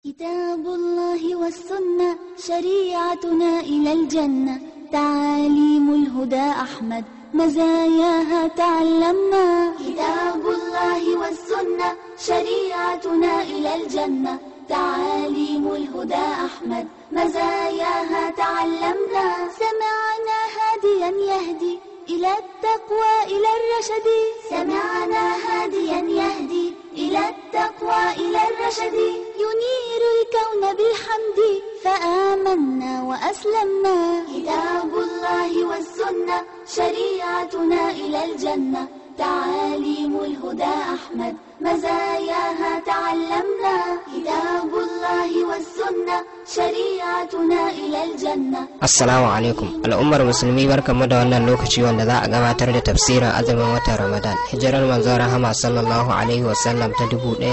كتاب الله والسنة شريعتنا إلى الجنة تعاليم الهدى أحمد مزاياها تعلمنا كتاب الله والسنة شريعتنا إلى الجنة تعاليم الهدى أحمد مزاياها تعلمنا سمعنا هاديا يهدي إلى التقوى إلى الرشد سمعنا هاديا يهدي إلى التقوى إلى الرشد ينير الكون بالحمد فآمنا وأسلمنا كتاب الله والسنة شريعتنا إلى الجنة تعاليم الهدى أحمد مزاياها تعلمنا كتاب الله والسنة شريعتنا إلى الجنة Assalamu alaikum al'ummar musulmi barkamu da wannan lokaci wanda za a gabatar da tafsirin azumin watan Ramadan hijirar manzon rahama sallallahu alaihi wasallam ta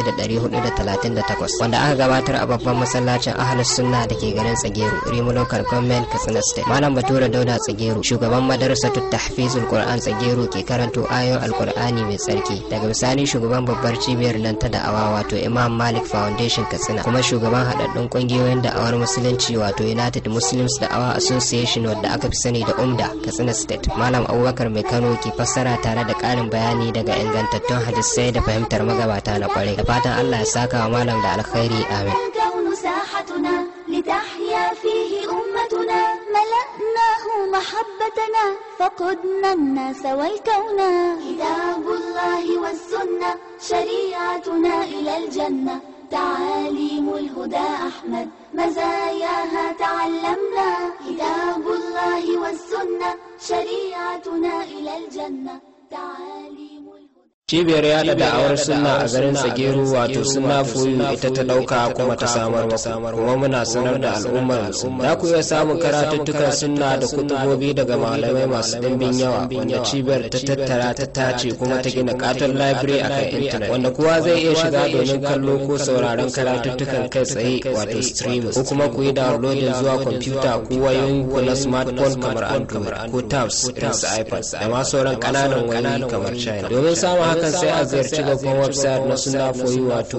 1438 wanda aka gabatar a babban masallacin ahlus sunna da ke garin Tsageru Rimu Local Government Katsina State Malam Bature Dauda Tsageru shugaban madrasatut tahfizul Qur'an Tsageru ke karanto ayoyin Alqur'ani mai tsarki daga bisani shugaban babbar cibiyar nan ta da'awa wato Imam Malik Foundation Katsina kuma shugaban haɗaɗɗun ƙungiyoyin da'awar musulunci wato United Muslims Da'awa Association wadda aka fi sani da UMDA Katsina State Malam Abubakar Mai Kano ke fassara tare da ƙarin bayani daga ingantattun hadisai da fahimtar magabata na kwarai da fatan Allah ya saka wa malam da alkhairi amin الكون ساحتنا لتحيا فيه أمتنا ملأناه محبتنا فقدنا الناس والكون كتاب الله والسنة شريعتنا إلى الجنة تعاليم الهدى أحمد مزاياها تعلمنا كتاب الله والسنة شريعتنا إلى الجنة تعاليم الهدى cibiyar yada da'awar sunna a garin tsageru wato sunna foyu ita ta dauka kuma ta samar maku kuma muna sanar da al'ummar musulmi za ku iya samun karatuttukan sunna da kutubobi daga malamai masu dimbin yawa wanda cibiyar ta tattara ta tace kuma ta gina katon library a kan intanet wanda kowa zai iya shiga domin kallo ko sauraron karatuttukan kai tsaye wato streaming ko kuma ku yi downloading zuwa kwamfuta ko wayoyin ku na smartphone kamar android ko tabs irin su ipad da ma sauran kananan wayoyi kamar china domin samun hakan sai a ziyarci babban website na sunna foyi wato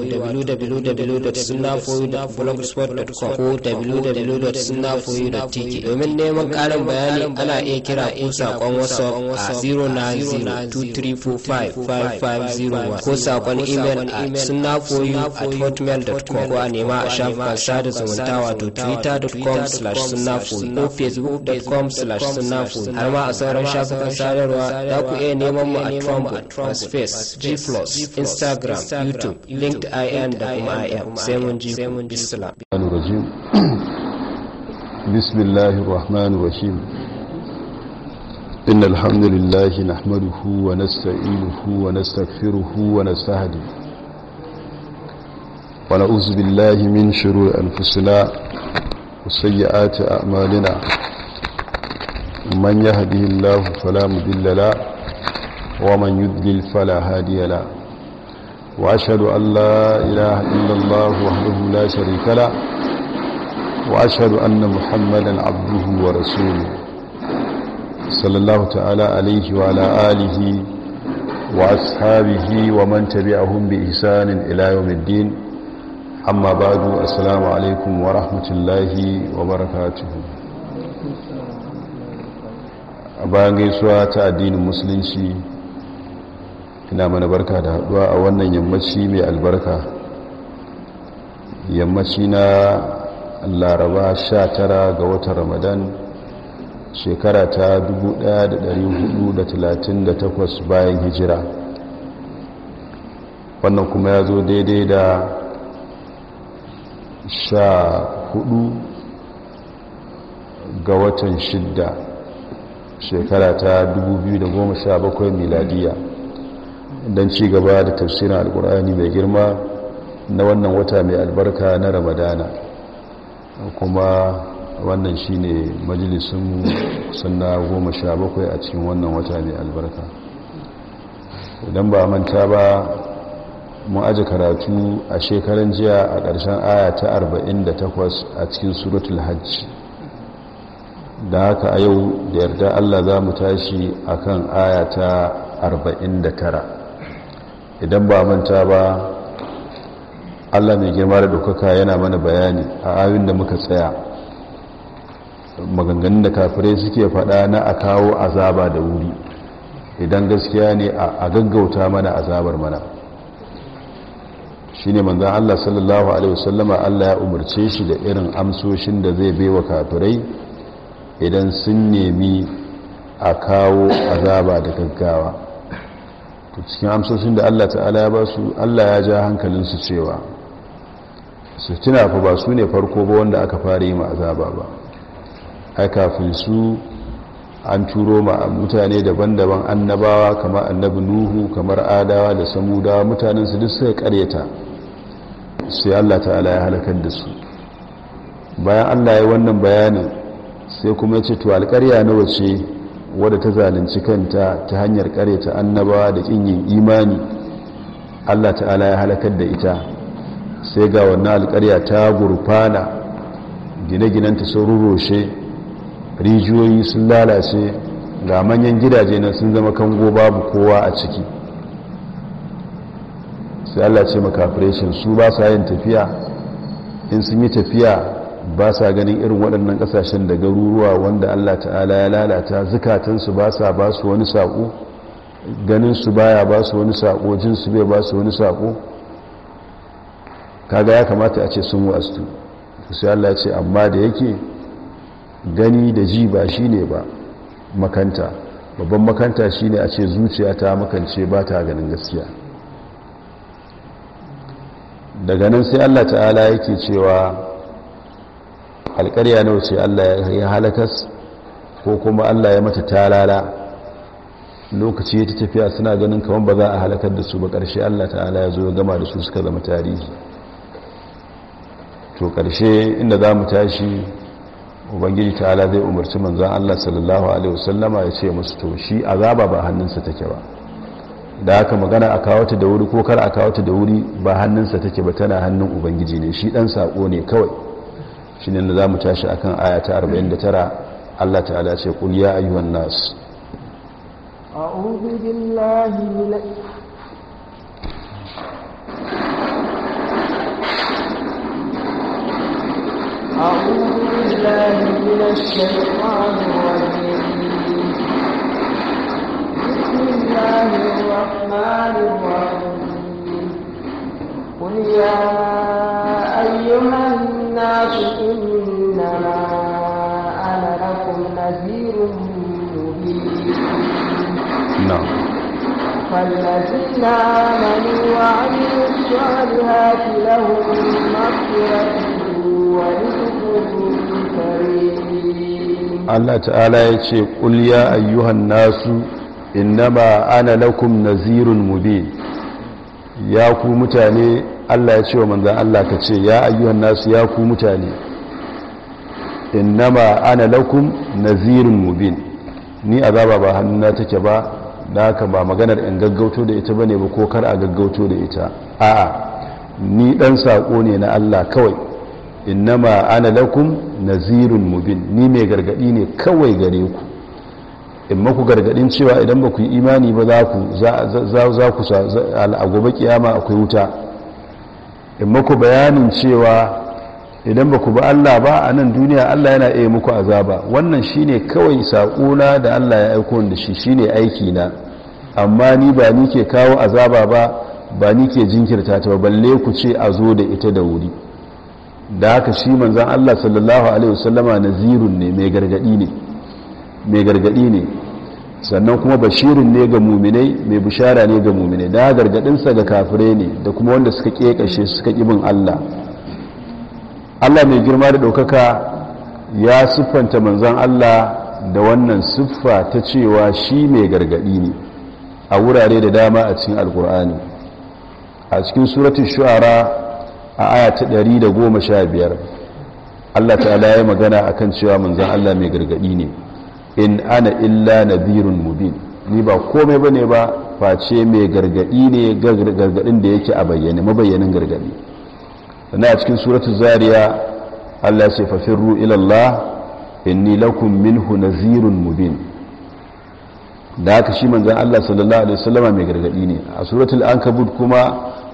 www.sunnafoyi.blogspot.com ko www.sunnafoyi.tk domin neman karin bayani ana iya kira ko sakon whatsapp a 09023455501 ko sakon email a sunnafoyi at hotmail.com ko a nema a shafukan sada zumunta wato twitter.com slash sunnafoyi ko facebook.com slash sunnafoyi har ma a sauran shafukan sadarwa za ku iya neman mu a trumbo space G+, Instagram, YouTube, LinkedIn da kuma IM. Sai mun ji Islam. الرجيم بسم الله الرحمن الرحيم إن الحمد لله نحمده ونستعينه ونستغفره ونستهدي ونعوذ بالله من شرور أنفسنا وسيئات أعمالنا من يهده الله فلا مضل له ومن يضلل فلا هادي له وأشهد أن لا إله إلا الله وحده لا شريك له وأشهد أن محمدا عبده ورسوله صلى الله تعالى عليه وعلى آله وأصحابه ومن تبعهم بإحسان إلى يوم الدين أما بعد السلام عليكم ورحمة الله وبركاته bayan gaisuwa ta addinin musulunci ina mana barka da haduwa a wannan yammaci mai albarka yammaci na laraba 19 ga watan ramadan shekara ta 1438 bayan hijira wannan kuma ya zo daidai da 14 ga watan shidda shekara ta 2017 miladiya don ci gaba da tafsirin alkur'ani mai girma na wannan wata mai albarka na ramadana kuma wannan shine majalisun sunna goma sha bakwai a cikin wannan wata mai albarka idan ba manta ba mun aji karatu a shekaran jiya a ƙarshen aya ta 48 a cikin suratul hajji da haka a yau da yarda allah za mu tashi akan aya ta 49 idan ba manta ba allah mai girma da ɗaukaka yana mana bayani a ayoyin da muka tsaya maganganun da kafirai suke faɗa na a kawo azaba da wuri idan gaskiya ne a gaggauta mana azabar mana shi ne manzan allah sallallahu alaihi wasallama allah ya umarce shi da irin amsoshin da zai baiwa kafirai idan sun nemi a kawo azaba da gaggawa to cikin amsoshin da Allah ta'ala ya ba su Allah ya ja hankalinsu cewa su tuna fa ba su ne farko ba wanda aka fara yi ma azaba ba ai kafin su an turo ma mutane daban-daban annabawa kamar annabi nuhu kamar adawa da samudawa mutanen su duk suka karyata sai Allah ta'ala ya halakar da su bayan Allah ya wannan bayanin sai kuma ya ce to alƙarya nawa ce wadda ta zalunci kanta ta hanyar ta annabawa da kin yin imani Allah ta'ala ya halakar da ita sai ga wannan alƙarya ta gurfana gine-ginanta sun rurroshe rijiyoyi sun lalace ga manyan gidaje na sun zama kango babu kowa a ciki sai Allah ce makafireshin su ba sa yin tafiya in sun yi tafiya ba sa ganin irin waɗannan ƙasashen da garuruwa wanda Allah ta'ala ya lalata zukatansu ba sa ba su wani saƙo ganinsu baya ba su wani saƙo jinsu bai ba su wani saƙo kaga ya kamata a ce sun wastu sai Allah ce amma da yake gani da ji ba shi ne ba makanta babban makanta shi ne a ce zuciya ta makance ba ta ganin gaskiya daga nan sai Allah ta'ala yake cewa alƙarya nawa ce Allah ya halakas ko kuma Allah ya mata talala lokaci ta tafiya suna ganin kamar ba za a halakar da su ba ƙarshe Allah ta'ala ya zo gama da su suka zama tarihi to ƙarshe inda za mu tashi ubangiji ta'ala zai umarci manzan Allah sallallahu alaihi wasallama ya ce musu to shi azaba ba hannunsa take ba da haka magana a kawo ta da wuri ko kar a kawo ta da wuri ba hannunsa take ba tana hannun ubangiji ne shi dan sako ne kawai shi ne da za mu tashi a kan ayata 49 Allah ta'ala ce ƙul ya ayyuhan nas أعوذ بالله من أعوذ بالله من الشيطان الرجيم بسم الله الرحمن الرحيم قل يا أيها الناس إنما أنا لكم نذير مبين na'am فالذين آمنوا وعملوا الصالحات لهم مغفرة ورزق كريم Allah ta'ala ya ce ƙul ya ayyuhan nasu innama ana lakum nazirun mubin ya ku mutane Allah ya ce wa manzan Allah ka ce ya ayyuhan nasu ya ku mutane innama ana lakum nazirun mubin ni azaba ba hannuna take ba da haka ba maganar in gaggauto da ita bane ba ko kar a gaggauto da ita a'a ni dan sako ne na Allah kawai innama ana lakum nazirun mubin ni mai gargadi ne kawai gare ku in maku gargadin cewa idan ba ku yi imani ba za ku za ku a gobe kiyama akwai wuta in maku bayanin cewa idan ba ku ba Allah ba a nan duniya Allah yana iya muku azaba wannan shine kawai saƙona da Allah ya aiko da shi shine aiki na amma ni ba ni ke kawo azaba ba ba ni ke jinkirta ta ba balle ku ce a zo da ita da wuri da haka shi manzan Allah sallallahu alaihi wasallama nazirun ne mai gargadi ne mai gargadi ne sannan kuma bashirin ne ga muminai mai bishara ne ga muminai da gargadinsa ga kafirai ne da kuma wanda suka kekashe suka bin Allah Allah mai girma da ɗaukaka ya siffanta manzan Allah da wannan siffa ta cewa shi mai gargadi ne a wurare da dama a cikin alkur'ani a cikin suratun shu'ara a aya ta 115 Allah ta'ala ya magana akan cewa manzan Allah mai gargadi ne in ana illa nabirun mubin ni ba komai bane ba face mai gargadi ne gargadin da yake a bayyane mabayyanin gargadi sannan a cikin suratul zariya Allah ya ce fafirru ila Allah inni lakum minhu nazirun mubin da haka shi manzan Allah sallallahu alaihi wasallama mai gargadi ne a suratul ankabut kuma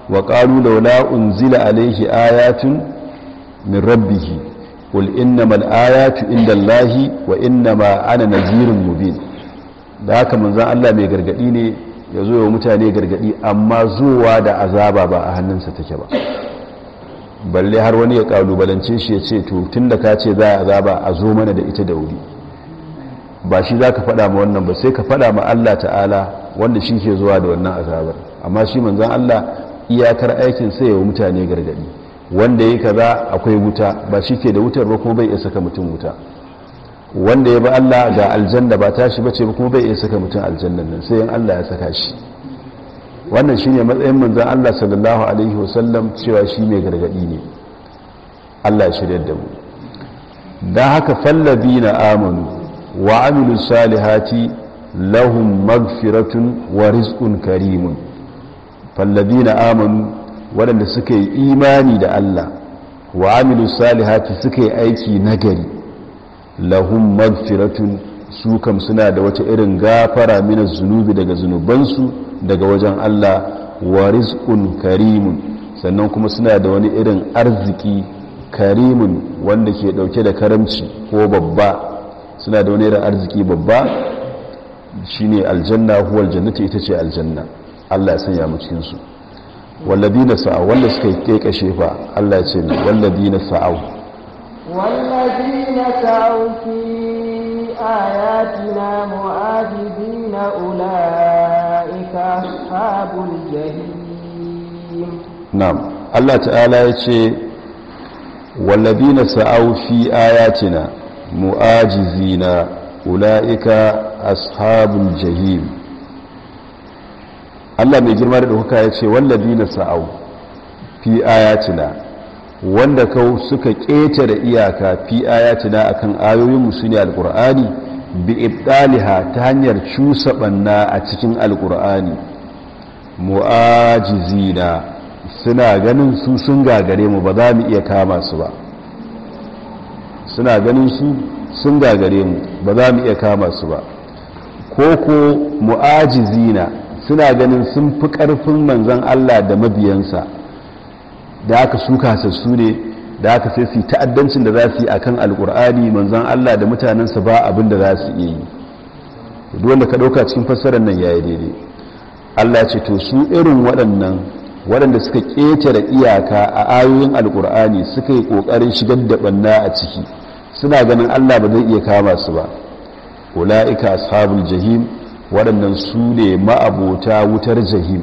wa qalu laula unzila alaihi ayatun min rabbih qul innamal ayatu indallahi wa innama ana nazirun mubin da haka manzon Allah mai gargadi ne ya zo wa mutane gargadi amma zuwa da azaba ba a hannunsa take ba balle har wani ya kalubalance shi ya ce to tun da ka ce za a azaba a zo mana da ita da wuri ba shi za ka faɗa ma wannan ba sai ka faɗa ma Allah ta'ala wanda shi ke zuwa da wannan azabar amma shi manzan Allah iyakar aikin sai wa mutane gargadi wanda ya kaza akwai wuta ba shi ke da wutar ba kuma bai iya saka mutum wuta wanda ya ba Allah ga aljanna ba tashi bace ba kuma bai iya saka mutum aljannan nan sai in Allah ya saka shi wannan shine matsayin manzon Allah sallallahu alaihi wasallam cewa shi mai gargadi ne Allah ya shirye da mu dan haka fallabina amanu wa amilus salihati lahum magfiratun wa rizqun karimun fallabina amanu waɗanda suka yi imani da Allah wa amilus salihati suka yi aiki nagari lahum magfiratun su kam suna da wata irin gafara mina zunubi daga zunubansu daga wajen Allah wa rizqun karimun sannan kuma suna da wani irin arziki karimun wanda ke dauke da karamci ko babba suna da wani irin arziki babba shine aljanna huwa aljannati ita ce aljanna Allah ya sanya mu cikin su walladina sa'a wanda suka yi kashe fa Allah ya ce walladina sa'au والذين سعوا في آياتنا معاجزين أولئك أصحاب الجحيم نعم الله تعالى يقول والذين سعوا في آياتنا معاجزين أولئك أصحاب الجحيم Allah mai girma da ɗauka ya ce wallabi na sa'au fi ayatina wanda kau suka ƙetare iyaka fi ayatina akan ayoyinmu su ne alƙur'ani bi ibdaliha ta hanyar cusa ɓanna a cikin alƙur'ani mu'ajizina suna ganin su sun gagare mu ba za mu iya kama su ba suna ganin su sun gagare mu ba za mu iya kama su ba ko ko mu'ajizina suna ganin sun fi ƙarfin manzan Allah da mabiyansa da aka suka sassu ne da aka sai su ta'addancin da za su yi a kan alƙur'ani manzan Allah da mutanensa ba abin da za su iya yi duk wanda ka ɗauka cikin fassarar nan ya yi daidai Allah ce to su irin waɗannan waɗanda suka ƙetare iyaka a ayoyin alƙur'ani suka yi ƙoƙarin shigar da ɓanna a ciki suna ganin Allah ba zai iya kama su ba ula'ika ashabul jahim waɗannan su ne ma'abota wutar jahim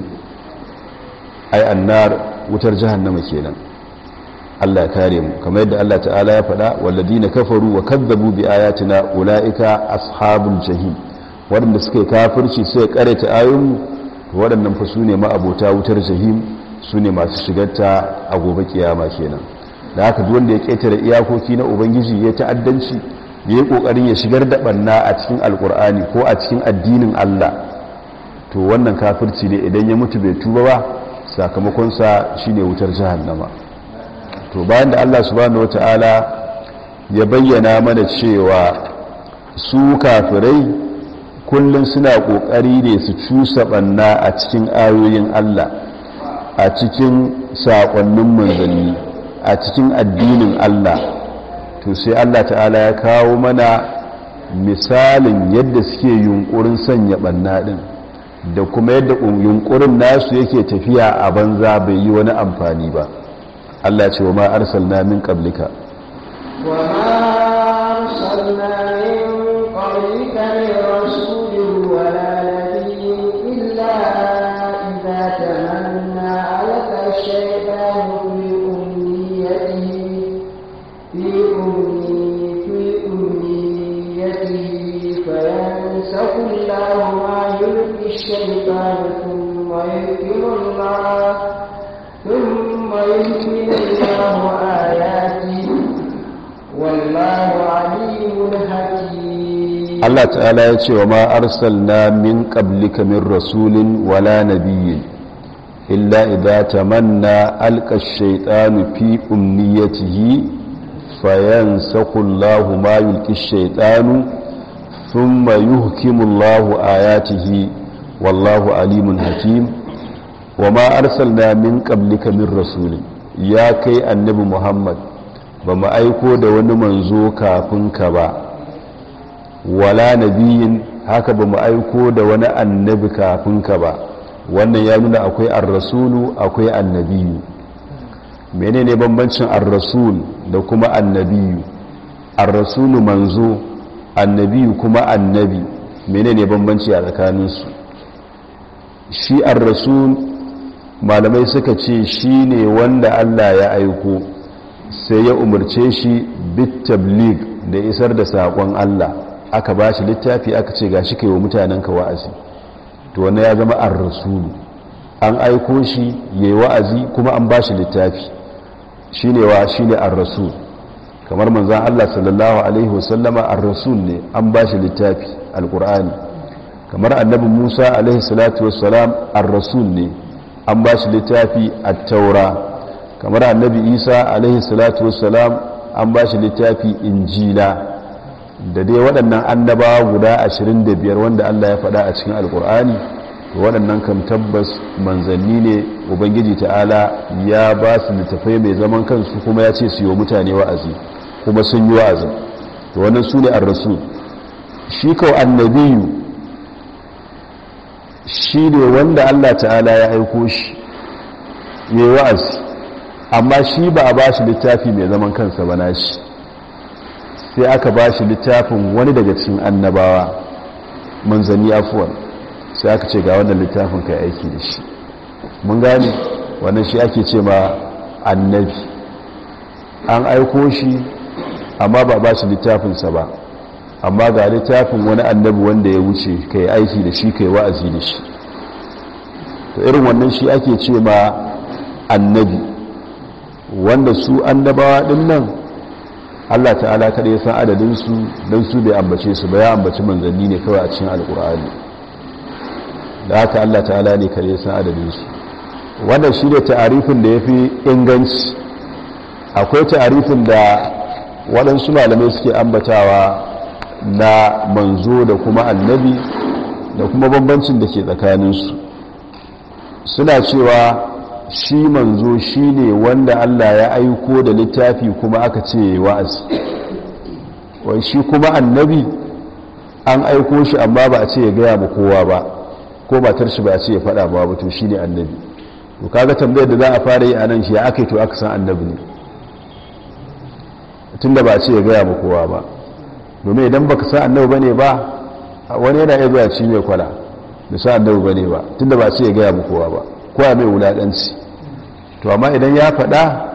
ai annar wutar jahannama kenan Allah ya kare mu kamar yadda Allah ta'ala ya faɗa walladina kafaru wa kadzabu bi ayatina ulaika ashabul jahim waɗanda suka yi kafirci sai karanta ayoyin waɗannan fa su ne ma'abota wutar jahim su ne masu shigarta a gobe kiyama kenan da haka duk wanda ya ketare iyakoki na ubangiji ya ta'addanci ya yi ƙoƙarin ya shigar da ɓanna a cikin alƙur'ani ko a cikin addinin Allah to wannan kafirci ne idan ya mutu bai tuba ba sakamakonsa shi ne wutar jahannama to bayan da Allah subhanahu wata'ala ya bayyana mana cewa su kafirai kullum suna ƙoƙari ne su cusa ɓanna a cikin ayoyin Allah a cikin saƙonnin manzanni a cikin addinin Allah to sai Allah ta'ala ya kawo mana misalin yadda suke yunkurin sanya banna din da kuma yadda yunkurin nasu yake tafiya a banza bai yi wani amfani ba Allah ce wa ma arsalna min qablika wa ma arsalna min qablika min rasulin wala nabiyyin illa idza tamanna alaka shaytanu fi umniyatihi في أمنيته فينسخ الله ما يلقي الشيطان ثم يحكم الله ثم يحكم الله آياته والله عليم حكيم Allah ta'ala ya ce wa ma arsalna min qablika min rasulin wala nabiyyin illa idza tamanna alqa ash-shaytanu fi umniyatihi فينسخ الله ما يلقي الشيطان ثم يهكم الله آياته والله عليم حكيم wa ma arsalna min qablika min rasulin ya kai annabi muhammad ba mu aiko da wani manzo kafin ka ba wala nabiyin haka ba mu aiko da wani annabi kafin ka ba wannan ya nuna akwai ar-rasulu akwai annabiyu menene bambancin ar-rasul da kuma annabiyu ar-rasulu manzo annabiyu kuma annabi menene bambanci a tsakaninsu shi ar-rasul malamai suka ce shi ne wanda Allah ya aiko sai ya umarce shi bit tabligh da isar da saƙon Allah aka ba shi littafi aka ce ga shi kai wa mutanenka wa'azi to wanda ya zama ar-rasulu an aiko shi yayi wa'azi kuma an ba shi littafi shine wa shine ar-rasul kamar manzon Allah sallallahu alaihi wasallama ar-rasul ne an ba shi littafi alqur'ani kamar annabi Musa alaihi salatu wassalam ar-rasul ne an ba shi littafi at-taura kamar annabi Isa alaihi salatu wassalam an ba shi littafi injila da dai waɗannan annabawa guda 25 wanda Allah ya faɗa a cikin alkur'ani waɗannan kam tabbas manzanni ne ubangiji ta'ala ya ba su littafai mai zaman kansu kuma ya ce su yi mutane wa'azi kuma sun yi wa'azi to wannan su ne an rasu shi kawo annabiyu shi ne wanda Allah ta'ala ya aiko shi ya yi wa'azi amma shi ba a ba shi littafi mai zaman kansa ba na shi sai aka ba shi littafin wani daga cikin annabawa manzanni afuwan sai aka ce ga wannan littafin kai aiki da shi mun gane wannan shi ake ce ma annabi an aiko shi amma ba ba shi littafinsa ba amma ga littafin wani annabi wanda ya wuce kai aiki da shi kai wa'azi da shi to irin wannan shi ake ce ma annabi wanda su annabawa din nan Allah ta'ala kada ya san adadinsu don su bai ambace su ba ya ambaci manzanni ne kawai a cikin alkur'ani da haka Allah ta'ala ne kada ya san adadinsu wannan shi ne ta'arifin da ya fi inganci akwai ta'arifin da waɗansu malamai suke ambatawa na manzo da kuma annabi da kuma bambancin da ke tsakaninsu suna cewa shi manzo shi ne wanda Allah ya aiko da littafi kuma aka ce wa'azi wai shi kuma annabi an aiko shi amma ba a ce ya gaya ma kowa ba ko matar shi ba a ce ya faɗa ba ba to shi ne annabi to kaga tambayar da za a fara yi a nan shi ya aka yi to aka san annabi ne tun da ba a ce ya gaya ma kowa ba domin idan baka san annabi bane ba wani yana iya zuwa ci mai kwala da san annabi bane ba tun da ba a ce ya gaya ma kowa ba kowa mai wulaɗanci to amma idan ya faɗa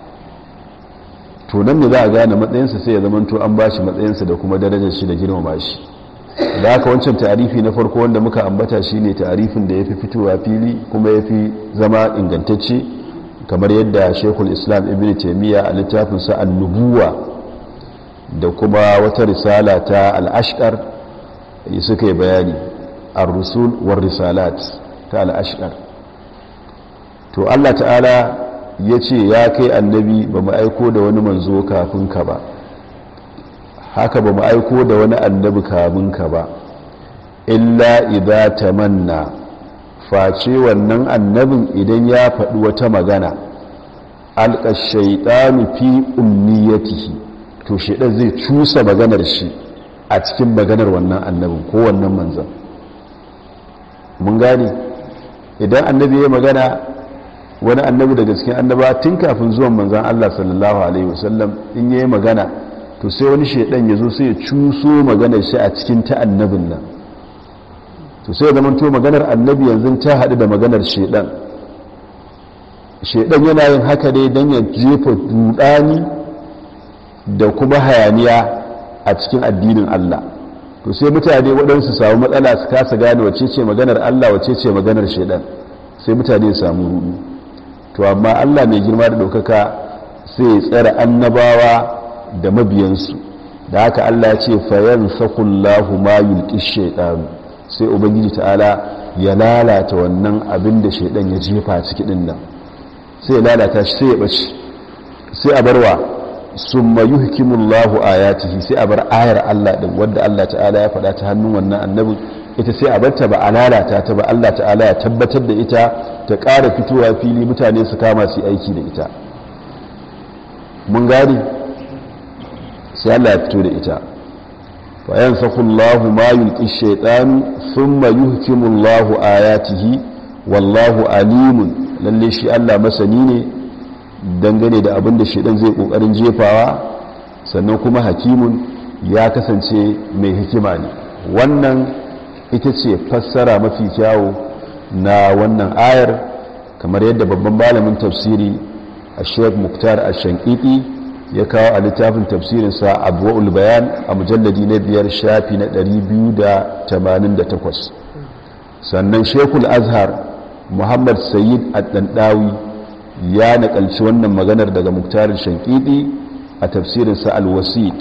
to nan ne za a gane matsayinsa sai ya zamanto an ba shi matsayinsa da kuma darajar shi da girmama shi da haka wancan tarifi na farko wanda muka ambata shi ne tarifin da ya fi fitowa fili kuma ya fi zama ingantacce kamar yadda shekul islam ibn taimiyya a littafinsa annubuwa da kuma wata risala ta al'ashkar suka yi bayani ar-rusul war risalat ta al'ashkar to Allah ta'ala ya ce ya kai annabi ba mu aiko da wani manzo kafin ka ba haka ba mu aiko da wani annabi kafin ka ba illa idza tamanna face wannan annabin idan ya faɗi wata magana alqa shaytanu fi ummiyatihi to shaydan zai cusa maganar shi a cikin maganar wannan annabin ko wannan manzon mun gane idan annabi ya magana wani annabi daga cikin annaba tun kafin zuwan manzan Allah sallallahu alaihi wasallam in yayi magana to sai wani shedan ya zo sai ya cuso maganar shi a cikin ta annabin nan to sai ya zamanto maganar annabi yanzu ta haɗu da maganar shedan shedan yana yin haka dai don ya jefa dudani da kuma hayaniya a cikin addinin Allah to sai mutane waɗansu samu matsala su kasa gane wacce ce maganar Allah wacce ce maganar shedan sai mutane samu rudu to amma Allah mai girma da ɗaukaka sai ya tsara annabawa da mabiyansu da haka Allah ya ce fayan sakullahu ma yulki shaiɗanu sai ubangiji ta'ala ya lalata wannan abin da shaiɗan ya jefa ciki ɗin nan sai ya lalata shi sai ya ɓace sai a barwa sun mayu hikimullahu ayatihi sai a bar ayar Allah ɗin wadda Allah ta'ala ya faɗa ta hannun wannan annabin ita sai a barta ba a lalata ta ba Allah ta'ala ya tabbatar da ita ta ƙara fitowa fili mutane su kama su aiki da ita mun gani sai Allah ya fito da ita fa yansakhu ma yulqi shaytan thumma yuhkimu Allahu ayatihi wallahu alimun lalle shi Allah masani ne dangane da abin da shaytan zai kokarin jefawa sannan kuma hakimun ya kasance mai hikima ne wannan ita ce fassara mafi kyawu na wannan ayar kamar yadda babban malamin tafsiri a sheik muktar a shankiti ya kawo a littafin tafsirinsa abuwa'ul bayan a mujalladi na biyar shafi na 288 sannan shekul azhar muhammad sayyid addandawi ya nakalci wannan maganar daga muktarin shankiti a tafsirinsa alwasit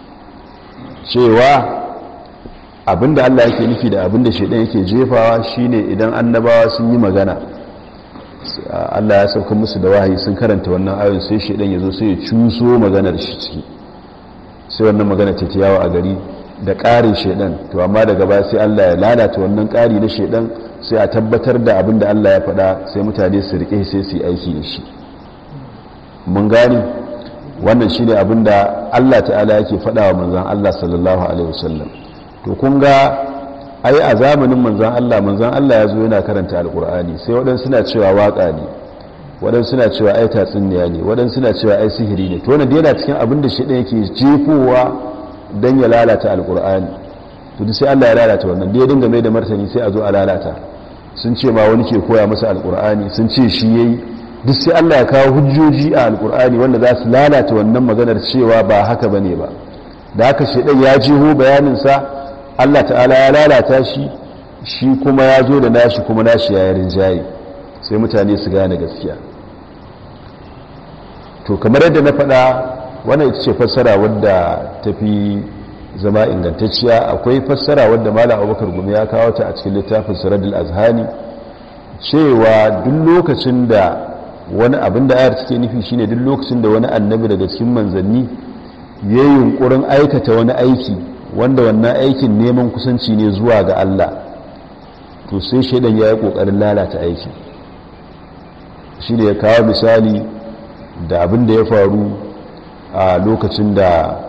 cewa abinda Allah yake nufi da abinda shaidan yake jefawa shine idan annabawa sun yi magana Allah ya sauka musu da wahayi sun karanta wannan ayoyin sai shaidan ya zo sai ya cuso maganar shi ciki sai wannan magana ta tiyawa a gari da ƙarin shaidan to amma daga baya sai Allah ya lalata wannan ƙari na shaidan sai a tabbatar da abinda Allah ya faɗa sai mutane su rike sai su yi aiki da shi mun gani wannan shine abinda Allah ta'ala yake faɗa wa manzon Allah sallallahu alaihi wasallam to kun ga ai a zamanin manzan Allah manzan Allah ya zo yana karanta alkur'ani sai waɗansu suna cewa waƙa ne waɗansu suna cewa ai tatsuniya ne waɗansu suna cewa ai sihiri ne to wannan yana cikin abin da shaidan yake jefowa don ya lalata alkur'ani to duk sai Allah ya lalata wannan da ya dinga mai da martani sai a zo a lalata sun ce ma wani ke koya masa alkur'ani sun ce shi yayi duk sai Allah ya kawo hujjoji a alkur'ani wanda za su lalata wannan maganar cewa ba haka bane ba da haka shaidan ya jeho bayaninsa Allah ta'ala ya lalata shi shi kuma ya zo da nashi kuma nashi ya yarin jayi sai mutane su gane gaskiya to kamar yadda na faɗa wannan ita ce fassara wadda ta fi zama ingantacciya akwai fassara wadda malam abubakar gumi ya kawo ta a cikin littafin siradul azhani cewa duk lokacin da wani abin da ayar take nufi shine duk lokacin da wani annabi daga cikin manzanni ya yi yunkurin aikata wani aiki wanda wannan aikin neman kusanci ne zuwa ga Allah to sai shaidan ya yi ƙoƙarin lalata aikin shi ne ya kawo misali da abin da ya faru a lokacin da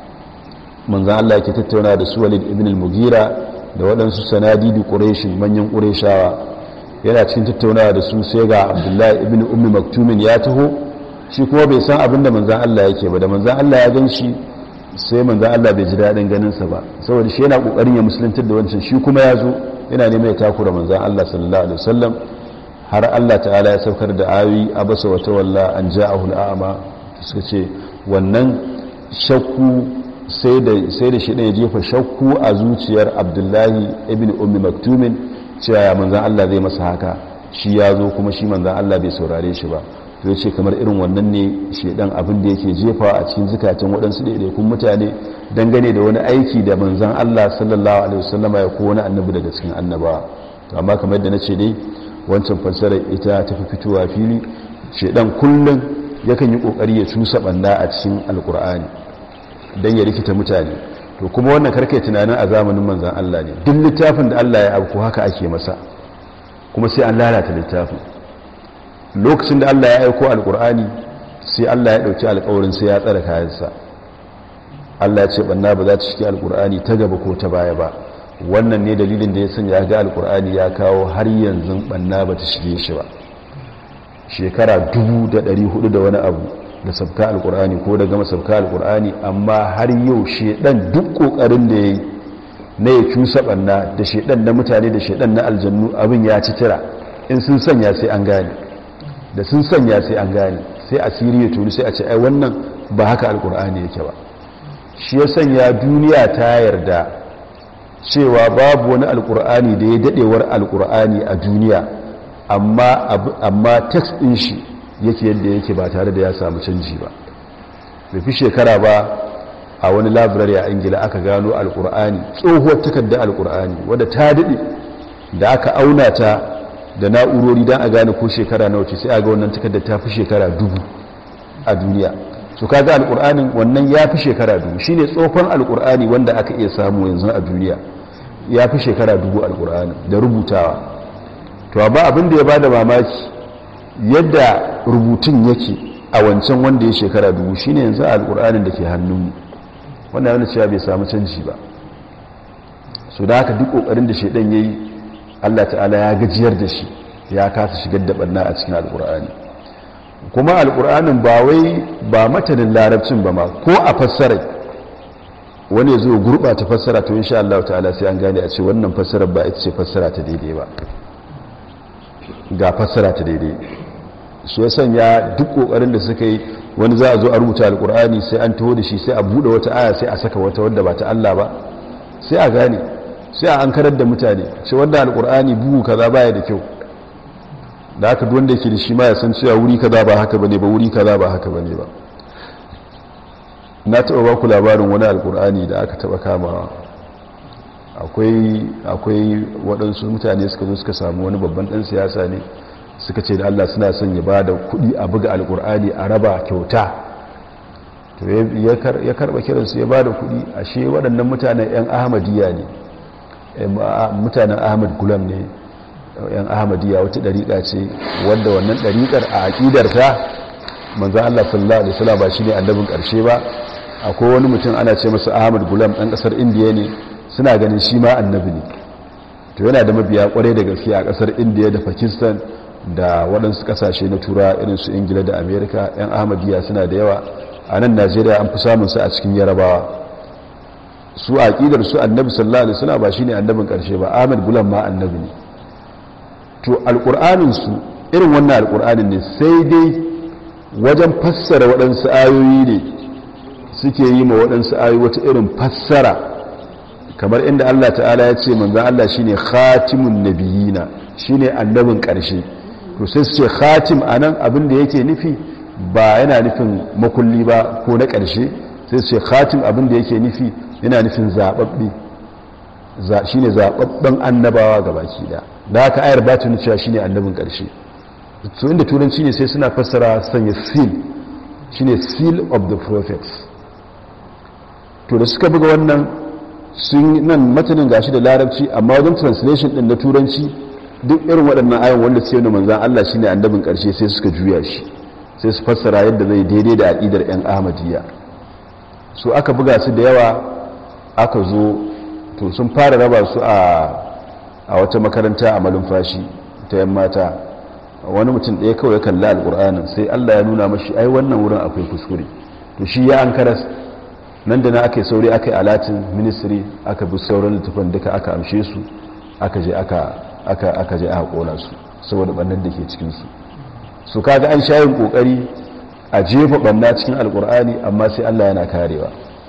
manzan Allah ke tattauna da su walid ibn al-mugira da waɗansu sanadi da ƙureshin manyan ƙureshawa yana cikin tattaunawa da su sai ga abdullahi ibn ummi maktumin ya taho shi kuma bai san abin da manzan Allah yake ba da manzan Allah ya gan shi sai manzan Allah bai ji daɗin ganinsa ba saboda shi yana ƙoƙarin ya musuluntar da wancan shi kuma ya zo yana neman ya takura manzan Allah sallallahu alaihi wasallam har Allah ta'ala ya saukar da ayoyi abasa wa tawalla an ja'ahu al'ama suka ce wannan shakku sai da sai da shi ya jefa shakku a zuciyar Abdullahi ibn Ummi Maktumin cewa ya manzan Allah zai masa haka shi ya zo kuma shi manzan Allah bai saurare shi ba to ce kamar irin wannan ne shedan abin da yake jefa a cikin zukatan waɗansu ɗaiɗaikun mutane dangane da wani aiki da manzan Allah sallallahu alaihi wasallama ya ko wani annabi daga cikin annabawa to amma kamar yadda nace dai wancan fassarar ita ta fi fitowa fili shedan kullum yakan yi kokari ya cusa banda a cikin alkur'ani dan ya rikita mutane to kuma wannan karkai tunanin a zamanin manzan Allah ne duk littafin da Allah ya abu haka ake masa kuma sai an lalata littafin lokacin da Allah ya aiko alkur'ani sai Allah ya dauki alkawarin sai ya tsara kayansa Allah ya ce banna ba za ta shige alkur'ani ta gaba ko ta baya ba wannan ne dalilin da ya sanya ga alkur'ani ya kawo har yanzu banna ba ta shige shi ba shekara 1400 da wani abu da sabka alkur'ani ko da gama sabka alkur'ani amma har yau shedan duk kokarin da yayi na ya cusa banna da shedan na mutane da shedan na aljannu abin ya ci tira in sun sanya sai an gane da sun sanya sai an gane sai asiri ya tuni sai a ce ai wannan ba haka alkur'ani yake ba shi ya sanya duniya ta yarda cewa babu wani alkur'ani da ya dadewar alkur'ani a duniya amma amma text din shi yake yadda yake ba tare da ya samu canji ba bai fi shekara ba a wani library a ingila aka gano alkur'ani tsohuwar takardar alkur'ani wadda ta dade da aka auna ta da na'urori don a gane ko shekara nawa ce sai a ga wannan takardar ta fi shekara dubu a duniya su kaga alkur'anin wannan ya fi shekara dubu shi ne tsofon alkur'ani wanda aka iya samu yanzu a duniya ya fi shekara dubu alkur'anin da rubutawa to amma abin da ya bada mamaki yadda rubutun yake a wancan wanda ya shekara dubu shine yanzu alkur'anin da ke hannunmu wannan yana cewa bai samu canji ba so da haka duk kokarin da shaidan yayi Allah ta'ala ya gajiyar da shi ya kasa shigar da banna a cikin alkur'ani kuma alkur'anin ba wai ba matanin larabcin ba ma ko a fassara wani ya zo gurɓata fassara to insha Allah ta'ala sai an gane a ce wannan fassarar ba ita ce fassara ta daidai ba ga fassara ta daidai su ya sanya duk kokarin da suka yi wani za a zo a rubuta alkur'ani sai an taho da shi sai a bude wata aya sai a saka wata wadda ba ta Allah ba sai a gane sai a ankarar da mutane ce wanda alkur'ani bugu kaza baya da kyau da haka duk wanda yake da shi ma ya san cewa wuri kaza ba haka bane ba wuri kaza ba haka bane ba na taɓa ba ku labarin wani alkur'ani da aka taɓa kamawa akwai akwai waɗansu mutane suka zo suka samu wani babban ɗan siyasa ne suka ce da Allah suna son ya ba da kuɗi a buga alkur'ani a raba kyauta to ya karɓa kiransu ya ba da kuɗi ashe waɗannan mutanen 'yan ahmadiyya ne mutanen ahmad gulam ne 'yan ahmadiyya wata ɗariƙa ce wadda wannan ɗariƙar a aƙidarta manzan Allah sallallahu Alaihi wasallam ba shi ne annabin ƙarshe ba akwai wani mutum ana ce masa ahmad gulam ɗan ƙasar indiya ne suna ganin shi ma annabi ne to yana da mabiya ƙwarai da gaske a ƙasar indiya da pakistan da waɗansu ƙasashe na tura irin su ingila da amerika 'yan ahmadiyya suna da yawa a nan najeriya an fi samun su a cikin yarabawa su a ƙidar su annabi sallallahu alaihi wasallam ba shine annabin ƙarshe ba ahmad gulam ma annabi ne to alƙur'anin su irin wannan alƙur'anin ne sai dai wajen fassara waɗansu ayoyi ne suke yi ma waɗansu ayoyi wata irin fassara kamar inda Allah ta'ala ya ce manzan Allah shine khatimun nabiyina shine annabin ƙarshe to sai su ce khatim anan abin da yake nufi ba yana nufin makulli ba ko na ƙarshe sai su ce khatim abin da yake nufi yana nufin zaɓaɓɓe shine zaɓaɓɓen annabawa ga baki da da haka ayar ba ta cewa shine annabin ƙarshe to inda turanci ne sai suna fassara sanya seal shine seal of the prophets to da suka buga wannan sun nan matanin gashi da larabci amma wajen translation din na turanci duk irin waɗannan ayon wanda sai wani manzan Allah shine annabin ƙarshe sai suka juya shi sai su fassara yadda zai daidai da aƙidar 'yan ahmadiyya su aka buga su da yawa aka zo to sun fara raba su a wata makaranta a malumfashi ta 'yan mata wani mutum ɗaya kawai kalla alƙur'anin sai Allah ya nuna mashi ai wannan wurin akwai kuskure to shi ya an karas nan da na aka yi sauri aka yi alatin ministry aka bi sauran littafin duka aka amshe su aka je aka je aka kona su saboda bannan da ke cikinsu su kaga an shayin kokari a jefa banna cikin alkur'ani amma sai allah yana karewa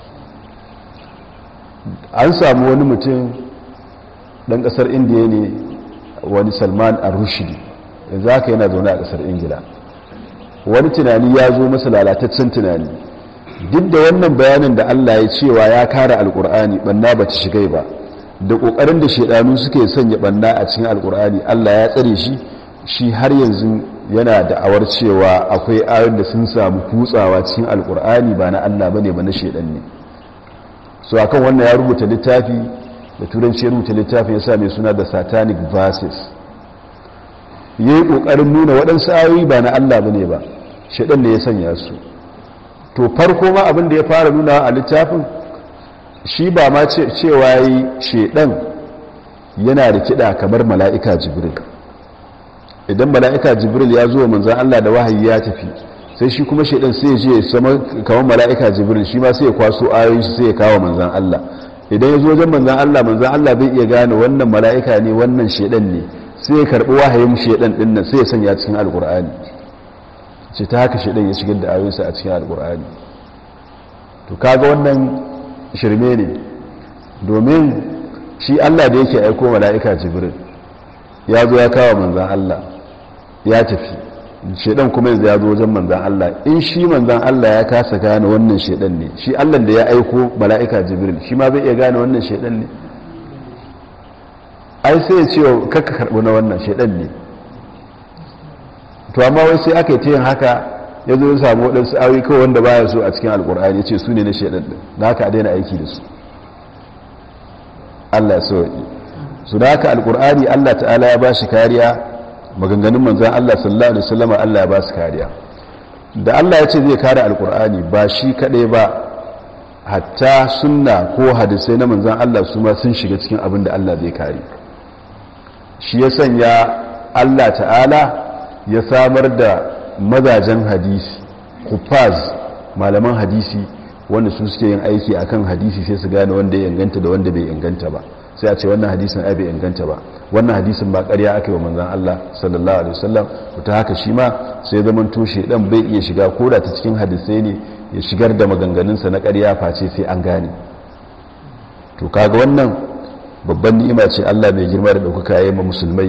an samu wani mutum dan kasar indiya ne wani salman al-rushdi yanzu haka yana zaune a kasar ingila wani tunani ya zo masa lalataccen tunani duk da wannan bayanin da Allah ya cewa ya kare alkur'ani banna ba ta shigai ba da kokarin da shedanu suke sanya banna a cikin alkur'ani Allah ya tsare shi shi har yanzu yana da awar cewa akwai ayoyin da sun samu kutsawa cikin alkur'ani ba na Allah bane ba na shedan ne so akan wannan ya rubuta littafi da turanci ya rubuta littafi ya sa mai suna da satanic verses yayi kokarin nuna waɗansu ayoyi ba na Allah bane ba shedan ne ya sanya su to farko ma abin da ya fara nuna a littafin shi ba ma cewa yi shedan yana da kiɗa kamar mala'ika jibril idan mala'ika jibril ya zo manzan Allah da wahayi ya tafi sai shi kuma shedan sai ya je sama kamar mala'ika jibril shi ma sai ya kwaso ayoyin shi sai ya kawo manzan Allah idan ya zo wajen manzan Allah manzan Allah bai iya gane wannan mala'ika ne wannan shedan ne sai ya karɓi wahayin shedan ɗin nan sai ya sanya cikin alkur'ani ce ta haka shaidan ya shigar da ayoyinsa a cikin alkur'ani to kaga wannan shirme ne domin shi allah da yake aiko mala'ika jibril ya zo ya kawo manzan allah ya tafi shaidan kuma yanzu ya zo wajen manzan allah in shi manzan allah ya kasa gane wannan shaidan ne shi allah da ya aiko mala'ika jibril shi ma zai iya gane wannan shaidan ne ai sai ya ce kakka karɓi na wannan shaidan ne to amma wai sai aka yi ta yin haka ya zo ya samu waɗansu awi kawai wanda baya so a cikin alkur'ani ya ce su ne na shaidan ɗin da haka a daina aiki da su allah so su da haka alkur'ani allah ta'ala ya ba shi kariya maganganun manzan Allah sallallahu alaihi wasallam Allah ya ba su kariya da Allah ya ce zai kare alkur'ani ba shi kadai ba hatta sunna ko hadisai na manzan Allah su ma sun shiga cikin abin da Allah zai kare shi ya sanya Allah ta'ala ya samar da mazajen hadisi kufaz malaman hadisi wanda su suke yin aiki akan hadisi sai su gane wanda ya inganta da wanda bai inganta ba sai a ce wannan hadisin ai bai inganta ba wannan hadisin ba ƙarya aka yi wa manzan Allah sallallahu alaihi wasallam ta haka shi ma sai zaman toshe dan bai iya shiga koda ta cikin hadisai ne ya shigar da maganganunsa na ƙarya face sai an gane to kaga wannan babban ni'ima ce Allah mai girma da ɗaukaka ya yi ma musulmai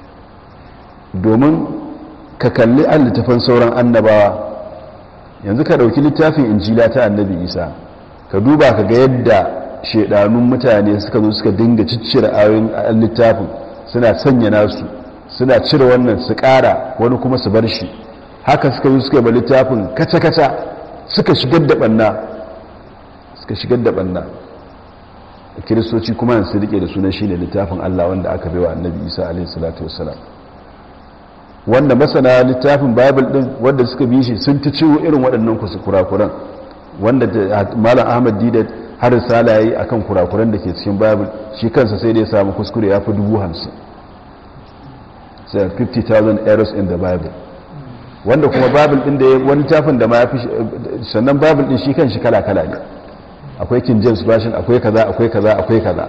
domin ka kalli an littafan sauran annabawa yanzu ka ɗauki littafin injila ta annabi isa ka duba ka ga yadda shaidanun mutane suka zo suka dinga ciccire ayoyin littafin suna sanya nasu suna cire wannan su ƙara wani kuma su bar shi haka suka zo suka ba littafin kaca-kaca suka shigar da ɓanna suka shigar da ɓanna kiristoci kuma yanzu rike da sunan shi ne littafin allah wanda aka bai wa annabi isa alaihi salatu wasalam wanda masana littafin bible din wanda suka bi shi sun ta ciwo irin waɗannan kurakuran wanda malam ahmad didat har risala yayi akan kurakuran da ke cikin bible shi kansa sai da ya samu kuskure ya fi dubu hamsin sai 50,000 errors in the bible wanda kuma bible din da ya wani tafin da ma ya fi sannan bible din shi kan shi kala-kala ne akwai king james version akwai kaza akwai kaza akwai kaza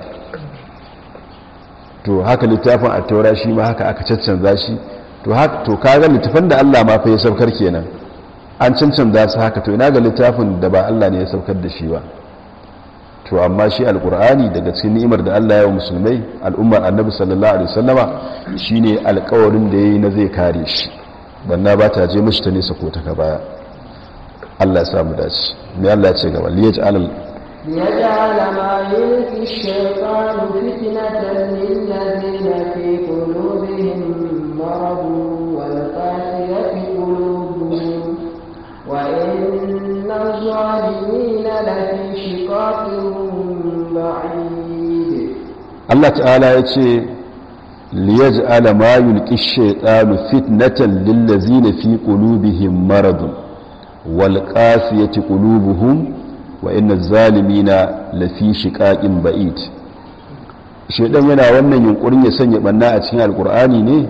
to haka littafin a taura shi ma haka aka caccanza shi to haka to kaga littafin da Allah ma fa ya saukar kenan an cancanza su haka to ina ga littafin da ba Allah ne ya saukar da shi ba to amma shi alkur'ani daga cikin ni'imar da Allah ya wa musulmai al'ummar annabi sallallahu alaihi wasallama shine alƙawarin da yayi na zai kare shi banna ba ta je mishi ta nesa ko ta ka baya Allah ya samu dace me Allah ya ce gaba liyaj'al ليجعل ما يلقي الشيطان فتنة للذين في قلوبهم مرض والقاسية قلوبهم وإن الظالمين لفي شقاق بعيد Allah ta'ala ya ce liyaj'ala ma yulqi ash-shaytanu fitnatan lillazina fi qulubihim maradun wal qasiyati qulubuhum wa inna adh-dhalimina lafi shiqaqin ba'id shedan yana wannan yunkurin ya sanya banna a cikin alqur'ani ne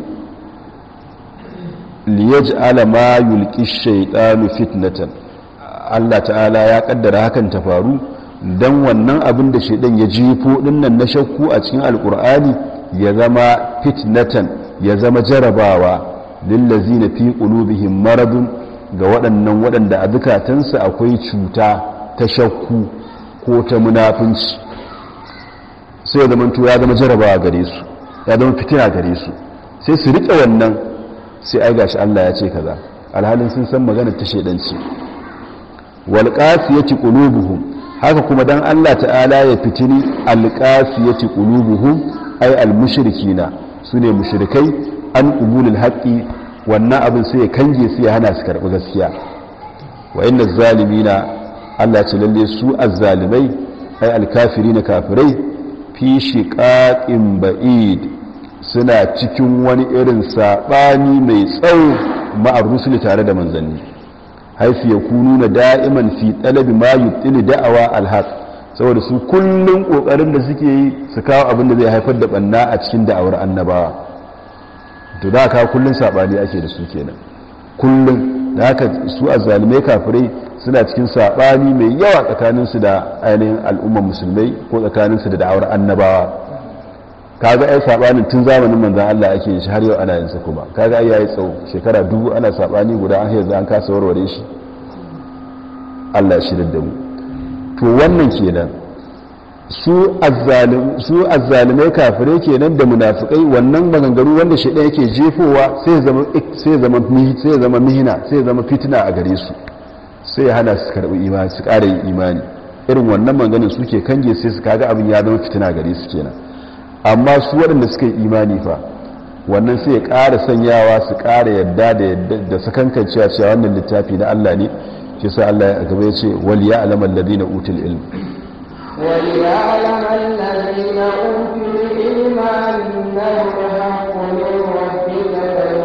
liyaj'ala ma yulqi ash-shaytanu fitnatan Allah ta'ala ya kaddara hakan ta faru don wannan abin da shaidan ya jefo dinnan na shakku a cikin alkur'ani ya zama fitnatan ya zama jarabawa lillazi na fi qulubihim maradun ga waɗannan waɗanda a zukatansu akwai cuta ta shakku ko ta munafunci sai ya zama to ya zama jarabawa gare su ya zama fitina gare su sai su riƙe wannan sai ai gashi Allah ya ce kaza alhalin sun san maganar ta shaidanci wal qasiyati qulubuhum haka kuma dan Allah ta'ala ya fitini alqasiyati qulubuhum ay almushrikina sune mushrikai an qubulul haqqi wannan abin sai ya kange su ya hana su karbi gaskiya wa inna zalimina Allah ce lalle su azzalimai ay alkafirina kafirai fi shiqaqin ba'id suna cikin wani irin sabani mai tsawo ma'ar rusuli tare da manzanni haifi ya kunu na da'iman fi ɗalabi ma yi da'awa alhaq saboda su kullum ƙoƙarin da suke yi su kawo abin da zai haifar da ɓanna a cikin da'awar annabawa to da haka kullum saɓani ake da su kenan kullum da haka su a zalimai kafirai suna cikin saɓani mai yawa tsakaninsu da ainihin al'ummar musulmai ko tsakaninsu da da'awar annabawa kaga ai sabanin tun zamanin manzon Allah ake yin shi har yau ana yin sa kuma kaga ai yayi tsawo shekara dubu ana sabani guda an yanzu an kasa warware shi Allah ya shirin da mu to wannan kenan su azzalim su azzalimai kafirai kenan da munafikai wannan maganganu wanda shedan yake jefowa sai ya zama sai ya zama sai ya zama mihina sai ya zama fitina a gare su sai ya hana su karbi imani su ƙara yin imani irin wannan maganganun suke kange sai su kaga abin ya zama fitina gare su kenan amma su waɗanda suka yi imani fa wannan sai ya ƙara sanyawa su ƙara yadda da sakankancewa cewa wannan littafi na Allah ne shi sa Allah ya gaba ya ce wal ya alaman ladina utul ilm وليعلم الذين أوتوا العلم أنه الحق من ربك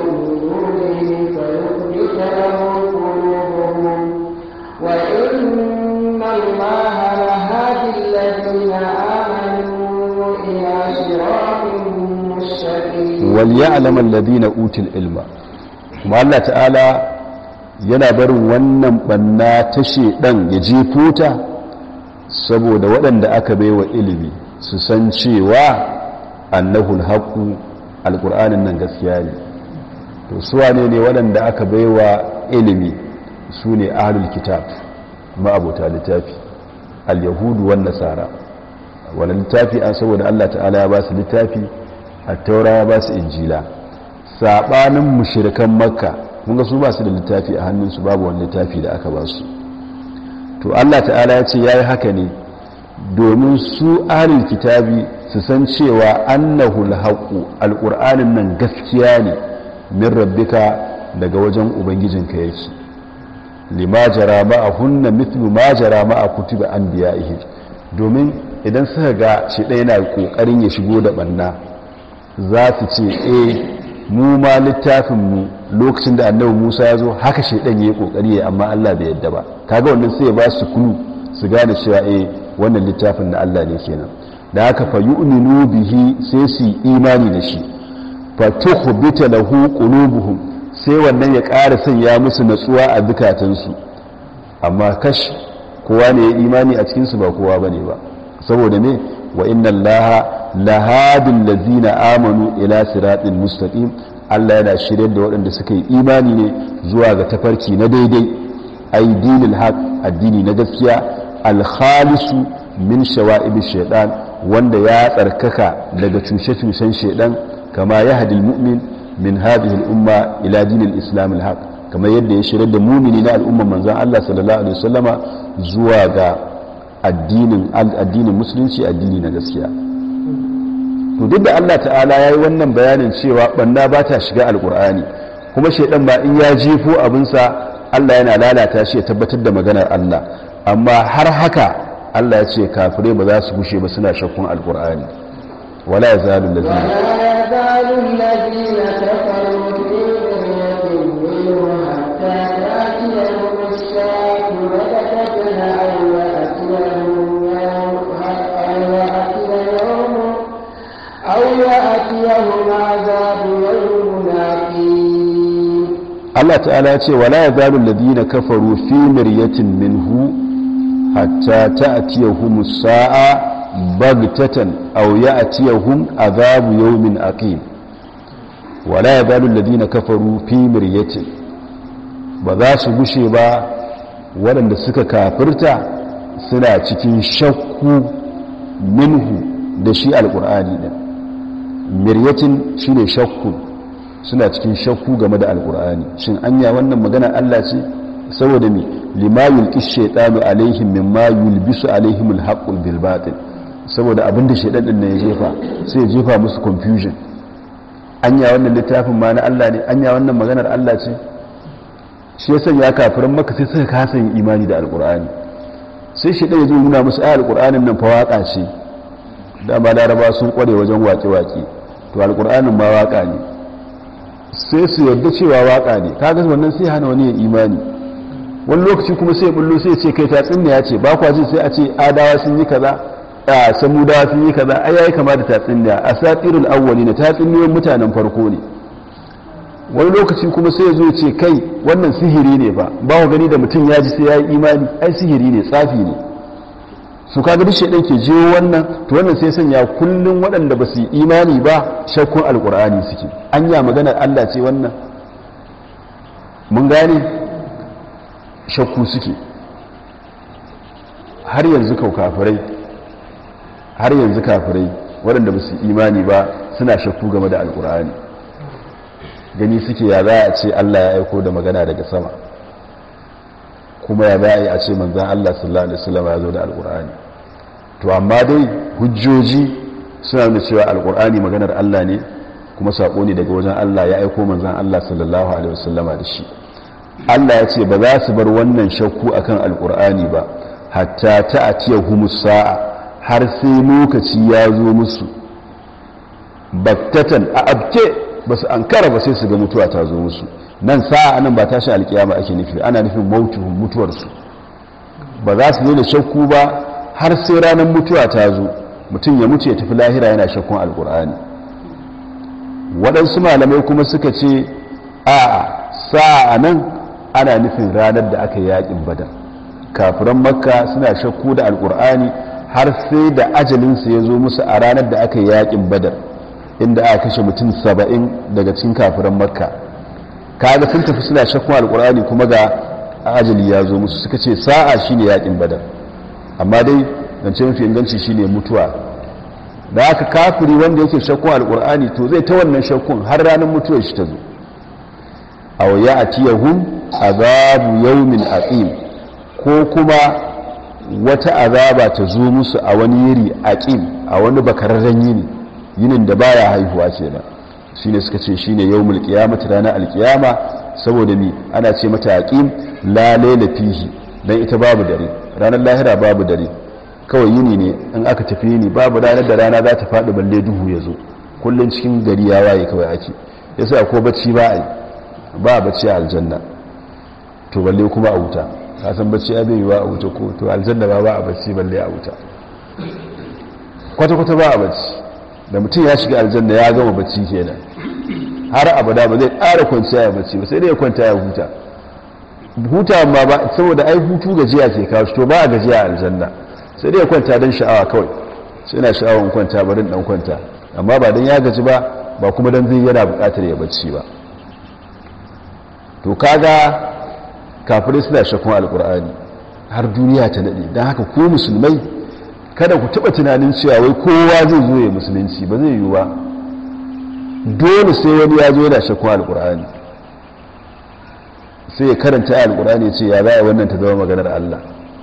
wal ya'lam alladhina utul ilma kuma Allah ta'ala yana barin wannan banna ta shedan ya jefo ta saboda waɗanda aka baiwa ilimi su san cewa annahul haqqu alqur'anin nan gaskiya ne to su wane ne waɗanda aka baiwa ilimi su ne ahlul kitab ma'abota littafi al-yahudu wan nasara wani littafi an saboda Allah ta'ala ya ba su littafi a taura ya ba su injila saɓanin mushirikan makka mun ga su ba su da littafi a hannunsu babu wani littafi da aka ba su to Allah ta'ala ya ce ya yi haka ne domin su ahlul kitabi su san cewa annahu alhaqu alqur'anin nan gaskiya ne min rabbika daga wajen ubangijinka yake lima jara ma'ahunna mithlu ma jara ma'a kutubi anbiya'ihim domin idan suka ga shi ɗaya na ƙoƙarin ya shigo da ɓanna za su ce e mu ma littafinmu lokacin da annabi musa ya zo haka shi ɗan ya yi ƙoƙari ya amma allah bai yadda ba kaga wannan sai ya ba su kulu su gane cewa e wannan littafin na allah ne kenan da haka fa yu'minu bihi sai su yi imani da shi fa tukhbita lahu qulubuhum sai wannan ya ƙara sanya musu natsuwa a zukatansu amma kash kowa ne ya imani a cikinsu ba kowa bane ba saboda ne wa inna allaha lahadin lazina amanu ila siratin mustaqim Allah yana shirye da waɗanda suka yi imani ne zuwa ga tafarki na daidai ai dinil haq addini na gaskiya alkhalisu min shawa'ib shaytan wanda ya tsarkaka daga cushe-cushen shaydan kama yahdil mu'min min hadhihi al-umma ila dinil islam al-haq kamar yadda ya shirye da mumini na al'umman manzon Allah sallallahu alaihi wasallama zuwa ga addinin musulunci addini na gaskiya to duk da Allah ta'ala ya yi wannan bayanin cewa banna ba ta shiga alkur'ani kuma shaidan ba in ya jefo abinsa Allah yana lalata shi ya tabbatar da maganar Allah amma har haka Allah ya ce kafirai ba za su gushe ba suna shakkun alkur'ani wala ya zalu lazina Allah ta'ala ya ce wala ya zalu ladina kafaru fi miryatin minhu hatta ta'tiyahum as-sa'a baghtatan aw ya'tiyahum adhabu yawmin aqim wala ya zalu ladina kafaru fi miryatin ba za su gushe ba waɗanda suka kafirta suna cikin shakku minhu da shi alƙur'ani ɗin miryatin shi ne shakku suna cikin shakku game da alkur'ani shin anya wannan magana Allah ce saboda me lima yulqi shaytanu alaihim mimma yulbisu alaihim alhaqqul bil batil saboda abinda shaytan din ne ya jefa sai ya jefa musu confusion anya wannan littafin ma na Allah ne anya wannan maganar Allah ce shi yasa ya kafiran maka sai suka kasa yin imani da alkur'ani sai shaytan ya zo nuna musu ayar alkur'anin nan fa waka ce dama laraba sun kware wajen waƙe-waƙe to alkur'anin ma waka ne sai su yarda cewa waka ne kaga wannan sai hana wani ya imani wani lokaci kuma sai bullo sai ce kai tatsuniya ce ba kwa ji sai a ce adawa sun yi kaza a samudawa sun yi kaza ai yayi kama da tatsuniya asatirul awwalin tatsuniyoyin mutanen farko ne wani lokaci kuma sai zo ce kai wannan sihiri ne ba ba ku gani da mutum ya ji sai ya yi imani ai sihiri ne tsafi ne su kaga duk shedan ke jiwo wannan to wannan sai sanya kullun waɗanda ba su yi imani ba shakkun alkur'ani suke anya maganar Allah ce wannan mun gane shakku suke har yanzu kau kafirai har yanzu kafirai waɗanda ba su imani ba suna shakku game da alkur'ani gani suke ya za a ce Allah ya aiko da magana daga sama kuma ya za a yi a ce manzan Allah sallallahu Alaihi wasallam ya zo da alkur'ani to amma dai hujjoji suna nuna cewa alkur'ani maganar Allah ne kuma saƙo ne daga wajen Allah ya aiko manzan Allah sallallahu Alaihi wasallama da shi Allah ya ce ba za su bar wannan shakku akan alkur'ani ba hatta ta atiya humus sa'a har sai lokaci ya zo musu baktatan a abke ba su an kara ba sai su ga mutuwa ta zo musu nan sa'a nan ba tashi alkiyama ake nufi ana nufin mautuhun mutuwarsu ba za su da shakku ba har sai ranar mutuwa ta zo mutum ya mutu ya tafi lahira yana shakkun alkur'ani waɗansu malamai kuma suka ce a sa'a nan ana nufin ranar da aka yi yaƙin badar kafiran makka suna shakku da alƙur'ani har sai da ajalinsu ya zo musu a ranar da aka yi yaƙin badar inda aka kashe mutum saba'in daga cikin kafiran makka kaga sun tafi suna shakkun alƙur'ani kuma ga ajali ya zo musu suka ce sa'a shine yaƙin badar amma dai zance mafi inganci shine mutuwa da aka kafiri wanda yake shakkun alkur'ani to zai ta wannan shakkun har ranar mutuwar shi ta zo a waya a tiyahun azabu yaumin aqim ko kuma wata azaba ta zo musu a wani yiri aqim a wani bakararren yini yinin da baya haihuwa kenan shine suka ce shine yaumul qiyamati ranar alqiyama saboda ni ana ce mata aqim la layla fihi dan ita babu dare ranar lahira babu dare kawai yini ne in aka tafi yini babu ranar da rana za ta faɗi balle duhu ya zo kullum cikin gari ya waye kawai ake yasa ko bacci ba a yi ba a bacci a aljanna to balle kuma a wuta ka san bacci ya bai yiwa a wuta ko to aljanna ba ba a bacci balle a wuta kwata-kwata ba a bacci da mutum ya shiga aljanna ya gama bacci kenan har abada ba zai ƙara kwanciya ya bacci ba sai dai ya kwanta ya huta huta ma ba saboda ai hutu gajiya ke kawo to ba a gajiya a aljanna sai dai ya kwanta don sha'awa kawai sai na sha'awan kwanta barin dan kwanta amma ba don ya gaji ba ba kuma don zai yana bukatar ya bacci ba to kaga kafirai suna shakun alkur'ani har duniya ta nade don haka ko musulmai kada ku taba tunanin cewa wai kowa zai zo ya musulunci ba zai yiwu ba dole sai wani ya zo yana shakun alkur'ani sai ya karanta alkur'ani ce ya za wannan ta zama maganar Allah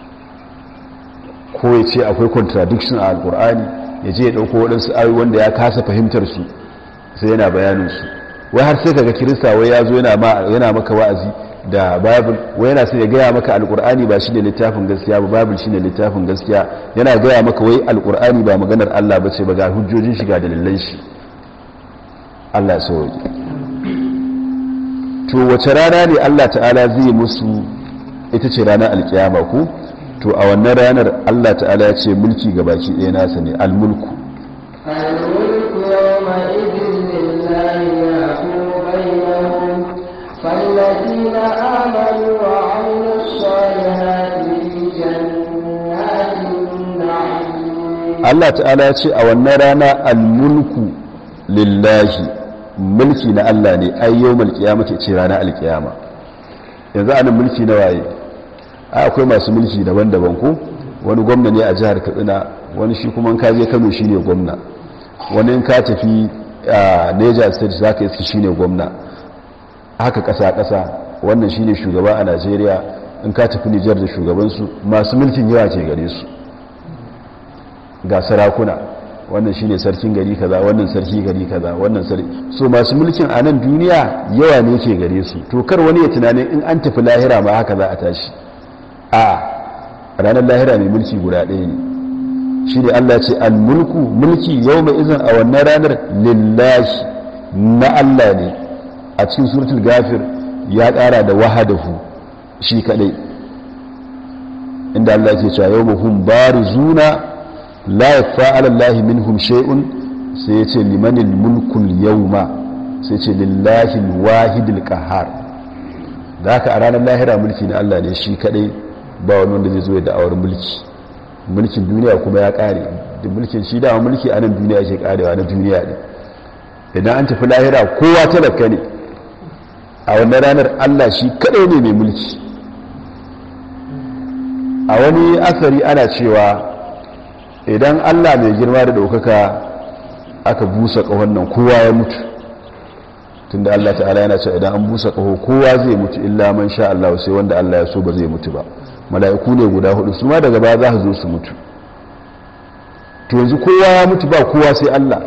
ko ya ce akwai contradiction a alkur'ani ya je ya ɗauko waɗansu ayoyi wanda ya kasa fahimtar su sai yana bayanin su wai har sai kaga kirista wai ya zo yana maka wa'azi da bible wai yana sai ya gaya maka alkur'ani ba shi ne littafin gaskiya ba bible shi ne littafin gaskiya yana gaya maka wai alkur'ani ba maganar allah ba ce ba ga hujjojin shi ga dalilan shi allah ya sauki to wace rana ne allah ta'ala zai musu ita ce ranar alkiyama ku to a wannan ranar Allah ta'ala ya ce mulki ga baki ɗaya nasa ne almulku الملك يومئذ لله يحكم بينهم فالذين آمنوا وعملوا الصالحات في جنات النعيم Allah ta'ala ya ce a wannan rana almulku lillahi mulki na Allah ne ai yawmal qiyamati ce ranar alkiyama yanzu anan mulki na waye ai akwai masu mulki daban-daban ko wani gwamna ne a jihar Katsina wani shi kuma ka je Kano shine gwamna wani in ka tafi a Niger State zaka iske shine gwamna haka kasa-kasa wannan shine shugaba a Najeriya in ka tafi Niger da shugabansu masu mulkin yawa ke gare su ga sarakuna wannan shine sarkin gari kaza wannan sarki gari kaza wannan sarki so masu mulkin a nan duniya yawa ne ke gare su to kar wani ya tunanin in an tafi lahira ma haka za a tashi a ranar lahira mai mulki guda ɗaya ne shi ne Allah ce al-mulku mulki yau mai izin a wannan ranar lillahi na Allah ne a cikin suratul gafir ya ƙara da wahadahu shi kaɗai inda Allah ke cewa yau mahum barizuna la yafa ala Allah minhum shay'un sai ya ce limanil mulkul yawma sai ce lillahi alwahidil qahhar da haka a ranar lahira mulki na Allah ne shi kadai ba wani wanda zai zo da awar mulki mulkin duniya kuma ya kare da mulkin shi da mulki a nan duniya ke karewa na duniya ne idan an tafi lahira kowa talaka ne a wannan ranar Allah shi kadai ne mai mulki a wani asari ana cewa idan allah mai girma da ɗaukaka aka busa ƙahon nan kowa ya mutu tunda allah ta'ala yana cewa idan an busa ƙaho kowa zai mutu illa man sha allah sai wanda allah ya so ba zai mutu ba mala'iku ne guda hudu su ma daga baya za su zo su mutu to yanzu kowa ya mutu ba kowa sai allah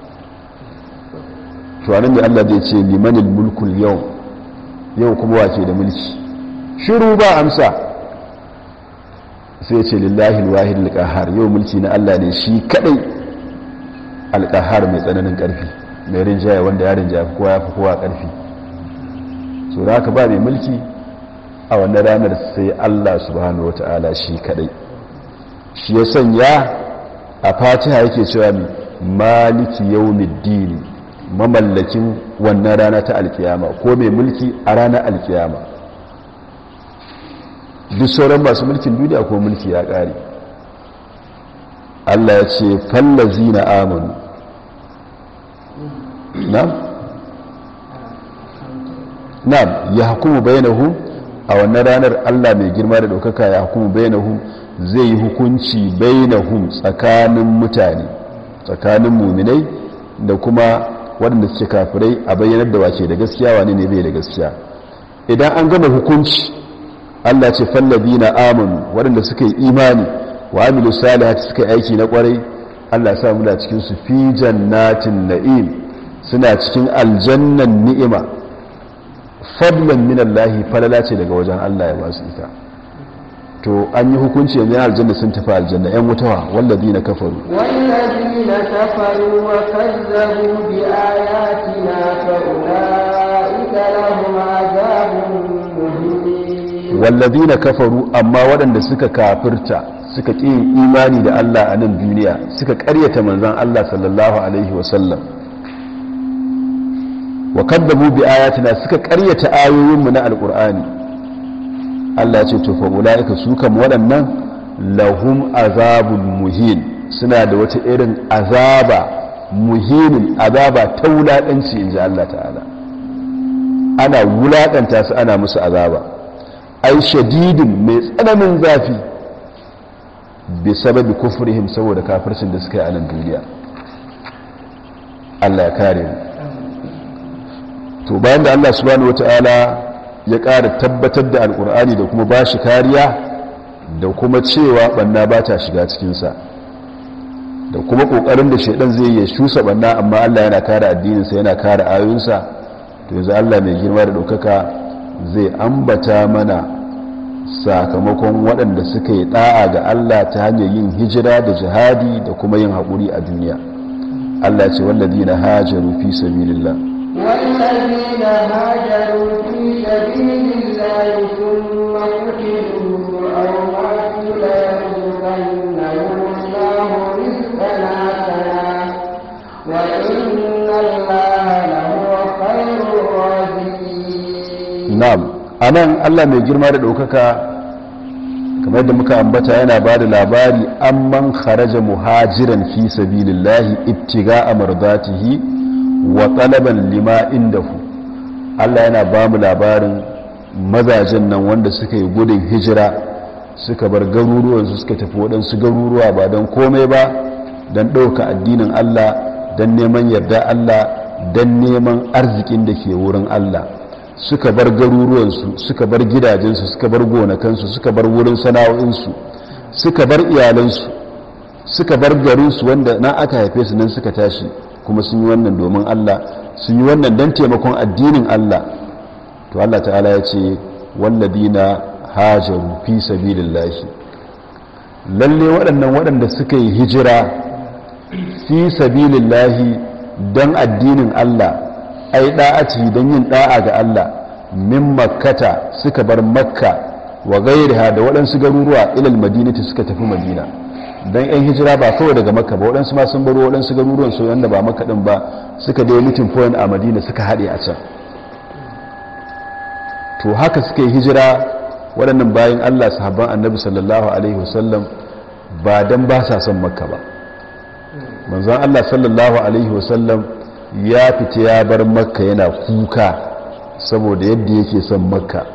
to anan ne allah zai ce limanil mulkul yau yau kuma wace da mulki shiru ba amsa sai ce lillahi alwahid alqahar yau mulki na Allah ne shi kadai alqahar mai tsananin karfi mai rinjaye wanda ya rinjaye kowa ya fi kowa karfi so da haka ba mai mulki a wannan ranar sai Allah subhanahu wataala shi kadai shi ya sanya a fatiha yake cewa mi maliki yawmiddin mamallakin wannan rana ta alkiyama ko mai mulki a ranar alkiyama duk sauran masu mulkin duniya ko mulki ya ƙare Allah ya ce fallazi na amonu na'am na'am ya hukumu bainahum a wannan ranar Allah mai girma da ɗaukaka ya hukumu bainahum zai yi hukunci bainahum tsakanin mutane tsakanin muminai da kuma waɗanda suke kafirai a bayyanar da wace da gaskiya wani ne bai da gaskiya idan an gama hukunci Allah ce fallabi na amanu waɗanda suka yi imani wa amilu salihati suka yi aiki na ƙwarai Allah sa muna cikin su fi jannatin na'im suna cikin aljannan ni'ima fadlan min Allah falala ce daga wajen Allah ya basu ita to an yi hukunci yanzu aljanna sun tafi aljanna yan wutawa wallabi na kafaru والذين كفروا وكذبوا بآياتنا فأولئك لهم عذاب مهين wallabi na kafaru amma waɗanda suka kafirta suka ƙi yin imani da Allah a nan duniya suka ƙaryata manzan Allah sallallahu alaihi wasallam wa kaddabu bi ayatina suka ƙaryata ayoyinmu na alƙur'ani Allah ya ce to fa ulaika su kam waɗannan lahum azabun muhin suna da wata irin azaba muhinin azaba ta wulaƙanci inji Allah ta'ala ana wulaƙanta su ana musu azaba ai shadidin mai tsananin zafi bi sababi kufrihim saboda kafircin da suka yi a nan duniya Allah ya kare mu to bayan da Allah subhanahu wataala ya ƙara tabbatar da alƙur'ani da kuma bashi kariya da kuma cewa banna ba ta shiga cikinsa da kuma ƙoƙarin da shaidan zai yi shusa banna amma Allah yana kare addininsa yana kare ayoyinsa to yanzu Allah mai girma da ɗaukaka zai ambata mana sakamakon waɗanda suka yi ɗa'a ga Allah ta hanyar yin hijira da jihadi da kuma yin haƙuri a duniya Allah ce wallazi na hajaru fi sabilillah والذين هاجروا في سبيل الله ثم قتلوا أو ماتوا ليرزقنهم الله رزقا حسنا وإن الله لهو خير الرازقين na'am anan Allah mai girma da ɗaukaka kamar yadda muka ambata yana ba da labari amman kharaja muhajiran fi sabilillahi ibtiga'a mardatihi wa talaban lima indahu Allah yana ba mu labarin mazajen nan wanda suka yi gudun hijira suka bar garuruwansu suka tafi waɗansu garuruwa ba don komai ba don ɗauka addinin Allah don neman yarda Allah don neman arzikin da ke wurin Allah suka bar garuruwansu suka bar gidajensu suka bar gonakansu suka bar wurin sana'o'insu suka bar iyalansu suka bar garinsu wanda na aka haife su nan suka tashi kuma sun yi wannan domin Allah sun yi wannan don taimakon addinin Allah to Allah ta'ala ya ce walladina hajaru fi sabilillahi lalle waɗannan waɗanda suka yi hijira fi sabilillahi don addinin Allah ai da'ati don yin da'a ga Allah min makkata suka bar makka wa gairiha da waɗansu garuruwa ilal madinati suka tafi madina don yan hijira ba kawai daga makka ba waɗansu ma sun baro waɗansu garuruwan su yanda ba makka ɗin ba suka dai mutum point a madina suka haɗe a can to haka suka yi hijira waɗannan bayan Allah sahabban annabi sallallahu alaihi wasallam ba don ba sa son makka ba manzon Allah sallallahu alaihi wasallam ya fita ya bar makka yana kuka saboda yadda yake son makka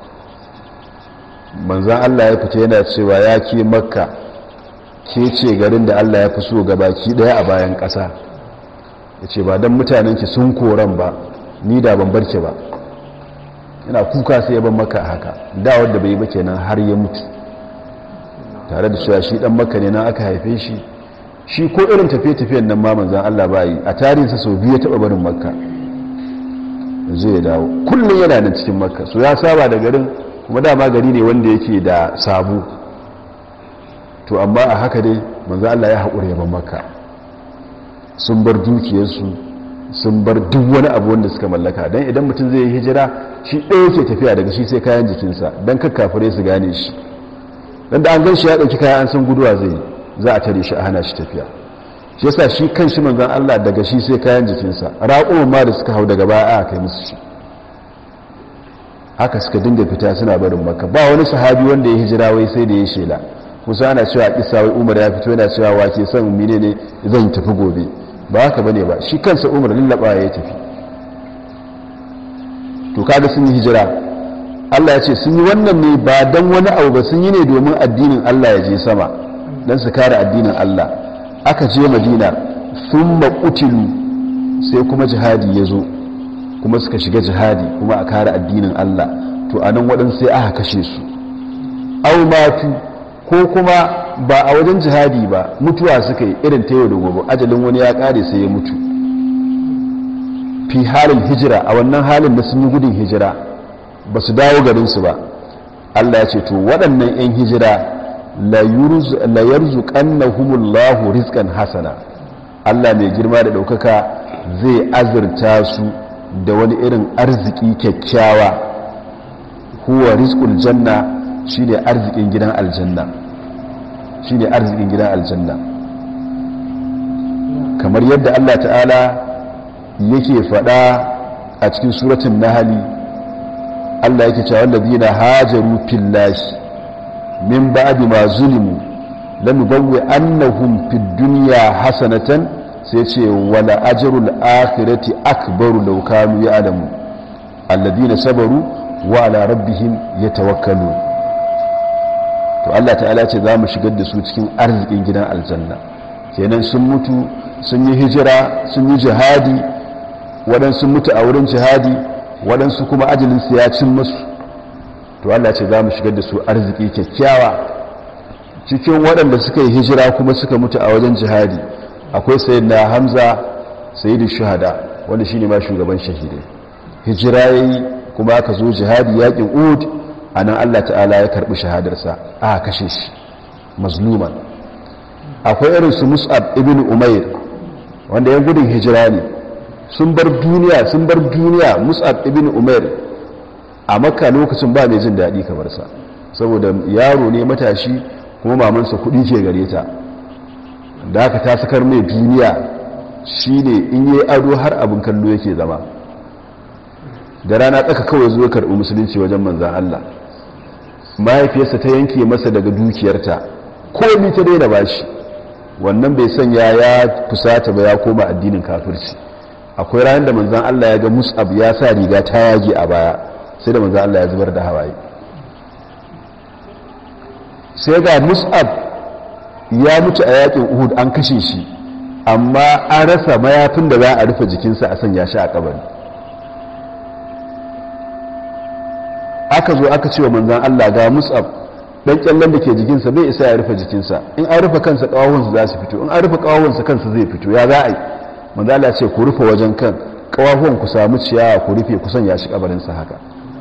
manzan allah ya fita yana cewa ya ke makka ke ce garin da allah ya fi so baki daya a bayan ƙasa ya ce ba don mutanenki sun koran ba ni da ban barke ba yana kuka sai ya ban makka haka da wadda bai ba kenan har ya mutu tare da cewa shi dan makka ne na aka haife shi shi ko irin tafiye-tafiyen nan ma manzan Allah ba yi a tarihinsa sau biyu ya taɓa barin makka zai ya dawo kullum yana nan cikin makka so ya saba da garin kuma dama gari ne wanda yake da sabu to amma a haka dai manzan Allah ya haƙura yaban makka sun bar dukiyarsu sun bar duk wani abu wanda suka mallaka don idan mutum zai yi hijira shi ɗaya ke tafiya daga shi sai kayan jikinsa don kakkafure su gane shi don da an gan shi ya ɗauki kayan an san guduwa zai yi za a tare shi a hana shi tafiya shi yasa shi kan shi manzan Allah daga shi sai kayan jikinsa raƙumin ma da suka hau daga baya aka kai musu shi haka suka dinga fita suna barin maka ba wani sahabi wanda ya hijira wai sai da ya shela kusa ana cewa kisa wai umar ya fito yana cewa wace son mine ne zan tafi gobe ba haka bane ba shi kansa umar lallaba ya tafi to kaga sun yi hijira Allah ya ce sun yi wannan ne ba dan wani abu ba sun yi ne domin addinin Allah ya je sama dan su kare addinin Allah aka je Madina thumma qutilu sai kuma jihadi ya zo kuma suka shiga jihadi kuma a kare addinin Allah to anan waɗansu sai aka kashe su au matu ko kuma ba a wajen jihadi ba mutuwa suka yi irin ta yau da gobe ajalin wani ya kare sai ya mutu fi halin hijira a wannan halin da sun yi gudun hijira ba su dawo garinsu ba Allah ya ce to waɗannan 'yan hijira la yarzuqannahumullahu rizqan hasana Allah mai girma da ɗaukaka zai azurta su da wani irin arziki kyakkyawa huwa rizqul janna shine arzikin gidan aljanna shine arzikin gidan aljanna kamar yadda Allah ta'ala yake faɗa a cikin suratun nahali Allah yake cewa wallazina hajaru fillahi min ba'di ma zulimu lanubawwi annahum fid dunya hasanatan sai ce wala ajrul akhirati akbaru law kanu ya'lamu alladhina sabaru wa ala rabbihim yatawakkalun to Allah ta'ala ce za mu shigar da su cikin arzikin gidan aljanna kenan sun mutu sun yi hijira sun yi jihadi waɗansu mutu a wurin jihadi waɗansu kuma ajalinsu ya cin musu to Allah ce za mu shigar da su arziki kyakkyawa cikin waɗanda suka yi hijira kuma suka mutu a wajen jihadi akwai sayin na hamza sayidu shuhada wanda shine ma shugaban shahidai hijira yayi kuma aka zo jihadi yakin uhud anan Allah ta'ala ya karbi shahadarsa aka kashe shi mazluman akwai irin su mus'ab ibn umair wanda yan gudun hijira ne sun bar duniya sun bar duniya mus'ab ibn umair a makka lokacin ba mai jin daɗi kamar sa saboda yaro ne matashi kuma mamansa kuɗi ke gare ta da aka ta sakar mai duniya shine in yi ado har abin kallo yake zama da rana tsaka kawai zuwa karɓi musulunci wajen manzan Allah mahaifiyarsa ta yanke masa daga dukiyarta komi ta daina bashi wannan bai sanya ya fusata ba ya koma addinin kafirci akwai ranar da manzan Allah ya ga mus'ab ya sa riga ta yage a baya sai da manzan Allah ya zubar da hawaye sai ga mus'ab ya mutu a yakin uhud an kashe shi amma an rasa mayafin da za a rufe jikinsa a sanya shi a kabari aka zo aka ce wa manzan Allah ga mus'ab dan kyallen da ke jikinsa bai isa ya rufe jikinsa in an rufe kansa kawahunsa za su fito in an rufe kawahunsa kansa zai fito ya za a yi manzan Allah ce ku rufe wajen kan kawahuwan ku samu ciyawa ku rufe ku sanya shi kabarinsa haka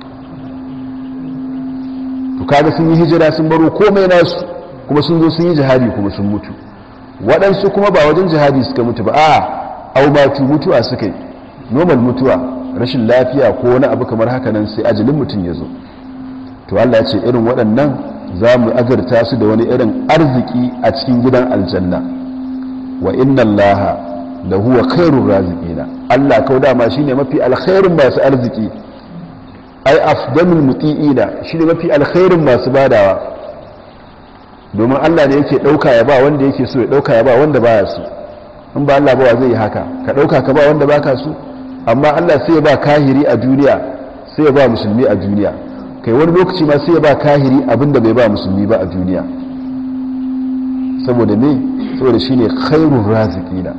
to kaga sun yi hijira sun baro komai nasu kuma sun zo sun yi jihadi kuma sun mutu waɗansu kuma ba wajen jihadi suka mutu ba a aubatu mutuwa suka yi normal mutuwa rashin lafiya ko wani abu kamar haka nan sai ajalin mutum ya zo to Allah ya ce irin waɗannan za mu azarta su da wani irin arziki a cikin gidan aljanna wa inna allaha da huwa khairur raziqina Allah kau dama shine mafi alkhairun masu arziki ai afdalul muti'ina shine mafi alkhairin masu badawa domin Allah ne yake dauka ya ba wanda yake so ya dauka ya ba wanda baya so in ba Allah ba wa zai yi haka ka dauka ka ba wanda baka so amma Allah sai ya ba kahiri a duniya sai ya ba musulmi a duniya kai wani lokaci ma sai ya ba kahiri abinda bai ba musulmi ba a duniya saboda me saboda shine khairur raziqina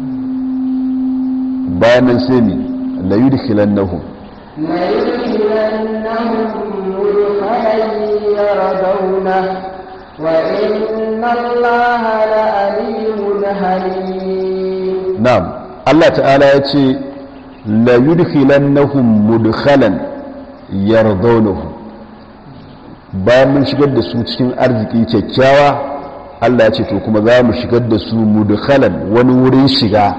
bayan nan sai mi la yudkhilannahum ليدخلنهم مدخلا يرضونه وإن الله لأليم حليم na'am Allah ta'ala ya ce la yudkhilannahum mudkhalan yardawnahu bayan mun shigar da su cikin arziki kyakkyawa Allah ya ce to kuma za mu shigar da su mudkhalan wani wurin shiga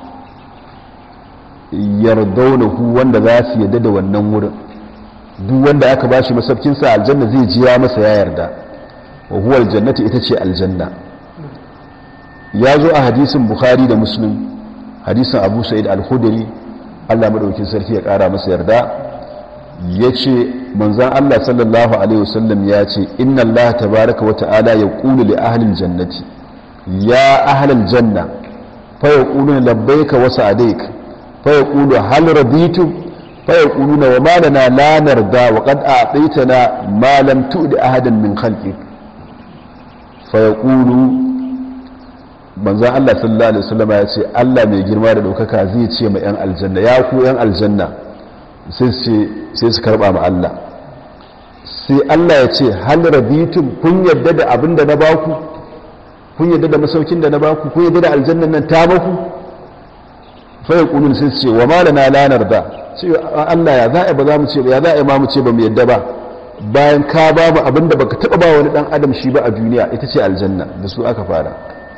yardawnahu wanda za su yadda da wannan wurin duk wanda aka bashi masaukin sa aljanna zai ji ya masa ya yarda wa huwa aljannatu ita ce aljanna ya zo a hadisin bukhari da muslim hadisin abu sa'id al-khudri allah maɗaukin sarki ya ƙara masa yarda ya ce manzan allah sallallahu alaihi wasallam ya ce inna allah tabaraka wa ta'ala ya ƙulu li ahlil jannati ya ahlil janna fa ya ƙulu labbaika wa sa'adaik fa ya ƙulu hal raditu fa ya ƙulu na wa malana la narda wa qad a'taytana ma lam tu'di ahadan min khalqik fa ya ƙulu manzan Allah sallallahu Alaihi wasallama ya ce Allah mai girma da ɗaukaka zai ce ma 'yan aljanna ya ku 'yan aljanna sai su karɓa ma Allah sai Allah ya ce hal rabitun kun yadda da abin da na baku kun yadda da masaukin da na baku kun yadda da aljannan nan ta baku faya kunun sai su ce wa malana lanar da ce Allah ya za'a ba za mu ce ya za'a ma mu ce ba mu yadda ba bayan ka ba mu abin da baka taɓa ba wani ɗan adam shi ba a duniya ita ce aljanna da su aka fara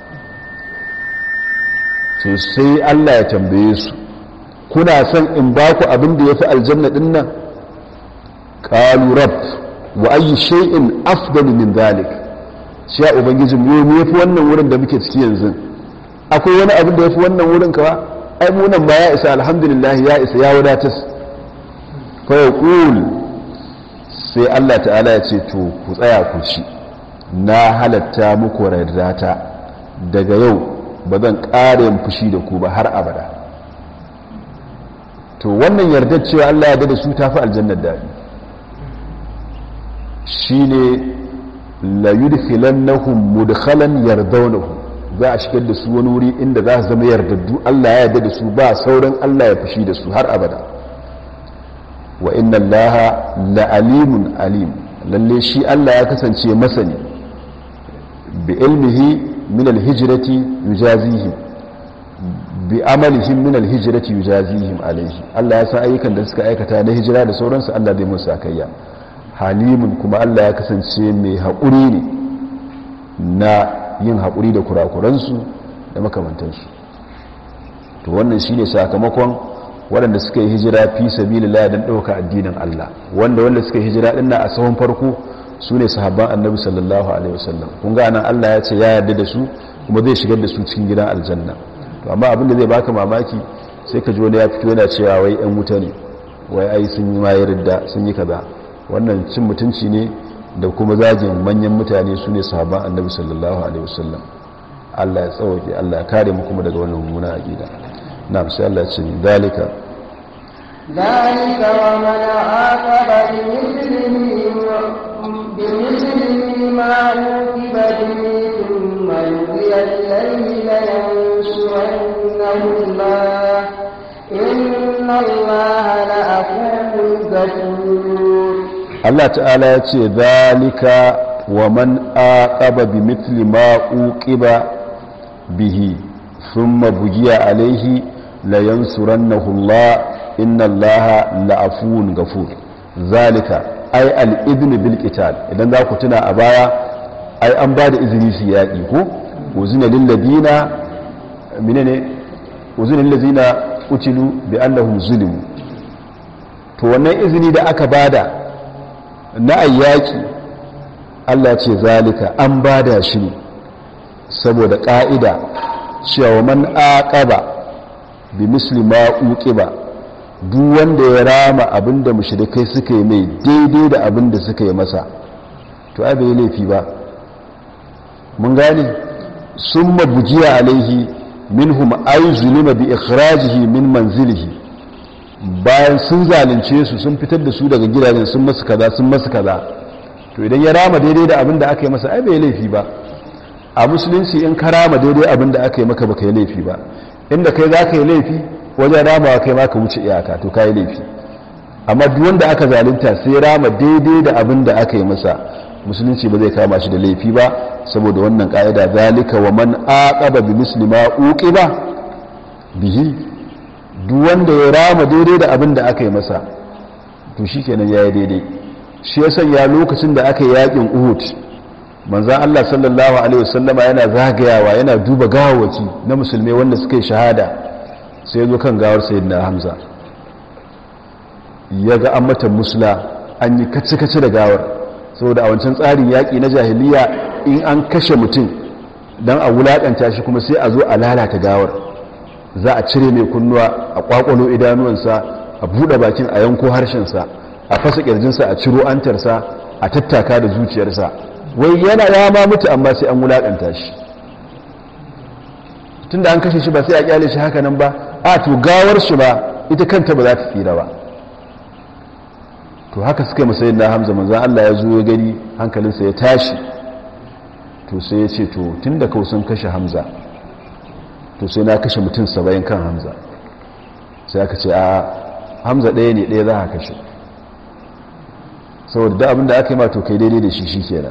to sai Allah ya tambaye su kuna son in ba ku abin da ya fi aljanna ɗin nan ƙalu rab wa ayi shay'in afdalu min zalik shi ya ubangijin mu me yafi wannan wurin da muke ciki yanzu akwai wani abin da yafi wannan wurin kawa ai mu nan ba ya isa alhamdulillah ya isa ya wadatar fa yaqul sai Allah ta'ala ya ce to ku tsaya ku ci na halatta muku radata daga yau ba zan ƙara yin fushi da ku ba har abada to wannan yardar cewa Allah ya da su tafi aljannar daɗi shi ne la yudkhilannahum mudkhalan yardawnahu za a shigar da su wani wuri inda za su zama yardaddu Allah ya yarda da su ba sauran Allah ya fushi da su har abada wa inna allaha la alimun alim lalle shi Allah ya kasance masani bi ilmihi min alhijrati yujazihim bi amalihim min alhijrati yujazihim alaihi Allah ya san ayyukan da suka aikata na hijira da sauransu Allah zai musu sakayya halimun kuma Allah ya kasance mai haƙuri ne na yin haƙuri da kurakuransu da makamantansu to wannan shine sakamakon waɗanda suka yi hijira fi sabilillah don ɗauka addinin Allah wanda wanda suka yi hijira ɗin a sahun farko su ne sahabban annabi sallallahu alaihi wasallam kun ga nan Allah ya ce ya yarda da su kuma zai shigar da su cikin gidan aljanna to amma abin da zai baka mamaki sai ka ji wani ya fito yana cewa wai yan wuta ne wai ai sun yi mayar da sun yi kaza wannan cin mutunci ne da kuma zagin manyan mutane su ne sahabban annabi sallallahu alaihi wasallam Allah ya tsawake Allah ya kare mu kuma daga wannan mummuna aqida na'am sai Allah ya ce zalika ذلك ومن عاقب بمثله بمثله ما عوقب به ثم يرجع إليه لينصرنه الله إن الله لأفوه غفور Allah ta'ala ya ce zalika wa man aqaba bi mithli ma uqiba bihi thumma bugiya alaihi la yansurannahu Allah inna Allah la'afuwun ghafur zalika ay al-idn bil qital idan za ku tuna a baya ai an ba da izini su yaki ko uzina lil ladina minene uzina lil ladina qutilu bi annahum zulimu to wannan izini da aka bada na ayyaki Allah ce zalika an bada shi ne saboda ƙa'ida cewa man aqaba bi misli ma uqiba duk wanda ya rama abinda mushrikai suka yi mai daidai da abinda suka yi masa to ai bai laifi ba mun gane summa bujiya alaihi minhum ay zulima bi ikhrajihi min manzilihi bayan sun zalunce su sun fitar da su daga gidajen sun masu kaza sun masu kaza to idan ya rama daidai da abin da aka yi masa ai bai laifi ba a musulunci in ka rama daidai abin da aka yi maka baka yi laifi ba inda kai za ka yi laifi wajen ramawa kai ma ka wuce iyaka to ka yi laifi amma duk wanda aka zalunta sai rama daidai da abin da aka yi masa musulunci ba zai kama shi da laifi ba saboda wannan ka'ida zalika wa man aqaba bi muslima uqiba bihi duk wanda ya rama daidai da abin da aka yi masa to shi kenan ya yi daidai shi ya sanya lokacin da aka yi yakin uhud manzan allah sallallahu alaihi wasallama yana zagayawa yana duba gawawaki na musulmai wanda suka yi shahada sai zo kan gawar sayyidina hamza ya ga an mata musula an yi kace-kace da gawar saboda a wancan tsarin yaƙi na jahiliya in an kashe mutum don a wulaƙanta shi kuma sai a zo a lalata gawar za a cire mai kunnuwa a ƙwaƙwalo idanuwansa a buɗe bakin a yanko harshensa a fasa ƙirjinsa a ciro antarsa a tattaka da zuciyarsa wai yana ya ma mutu amma sai an wulaƙanta shi tun da an kashe shi ba sai a ƙyale shi haka nan ba a to gawar shi ba ita kanta ba za ta tsira ba to haka suka yi masayin na hamza manzan Allah ya zo ya gani hankalinsa ya tashi to sai ya ce to tun da sun kashe hamza to sai na kashe mutum saba'in kan hamza sai aka ce a hamza ɗaya ne ɗaya za a kashe saboda da abinda aka yi ma to kai daidai da shi shi kenan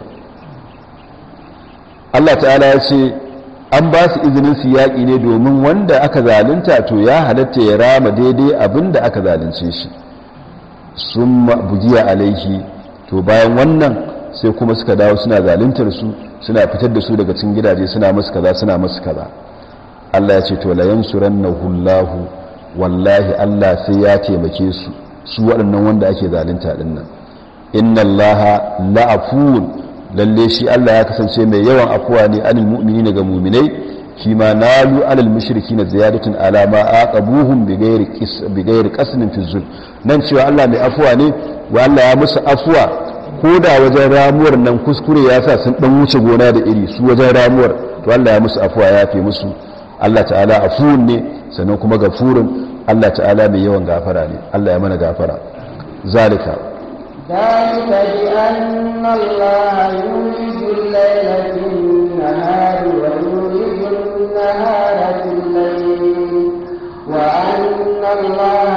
Allah ta'ala ya ce an ba su izinin su yaƙi ne domin wanda aka zalunta to ya halatta ya rama daidai abinda aka zalunce shi sun bugiya alaihi to bayan wannan sai kuma suka dawo suna zaluntar su suna fitar da su daga cikin gidaje suna musu kaza suna musu kaza Allah ya ce to la yansurannahu Allah wallahi Allah sai ya taimake su su waɗannan wanda ake zalunta din nan inna Allah la'afun lalle shi Allah ya kasance mai yawan afuwa ne anil mu'minina ga mu'minai shi ma nalu alal mushrikina ziyadatun ala ma aqabuhum bighairi qis bighairi qasmin fi zul nan cewa Allah mai afuwa ne wa Allah ya musu afuwa ko da wajen ramuwar nan kuskure ya sa sun dan wuce gona da iri su wajen ramuwar to Allah ya musu afuwa ya fi musu Allah ta'ala afuwun ne sannan kuma gafurun Allah ta'ala mai yawan gafara ne Allah ya mana gafara zalika ذلك بأن الله يولج الليل في النهار ويولج النهار في الليل وأن الله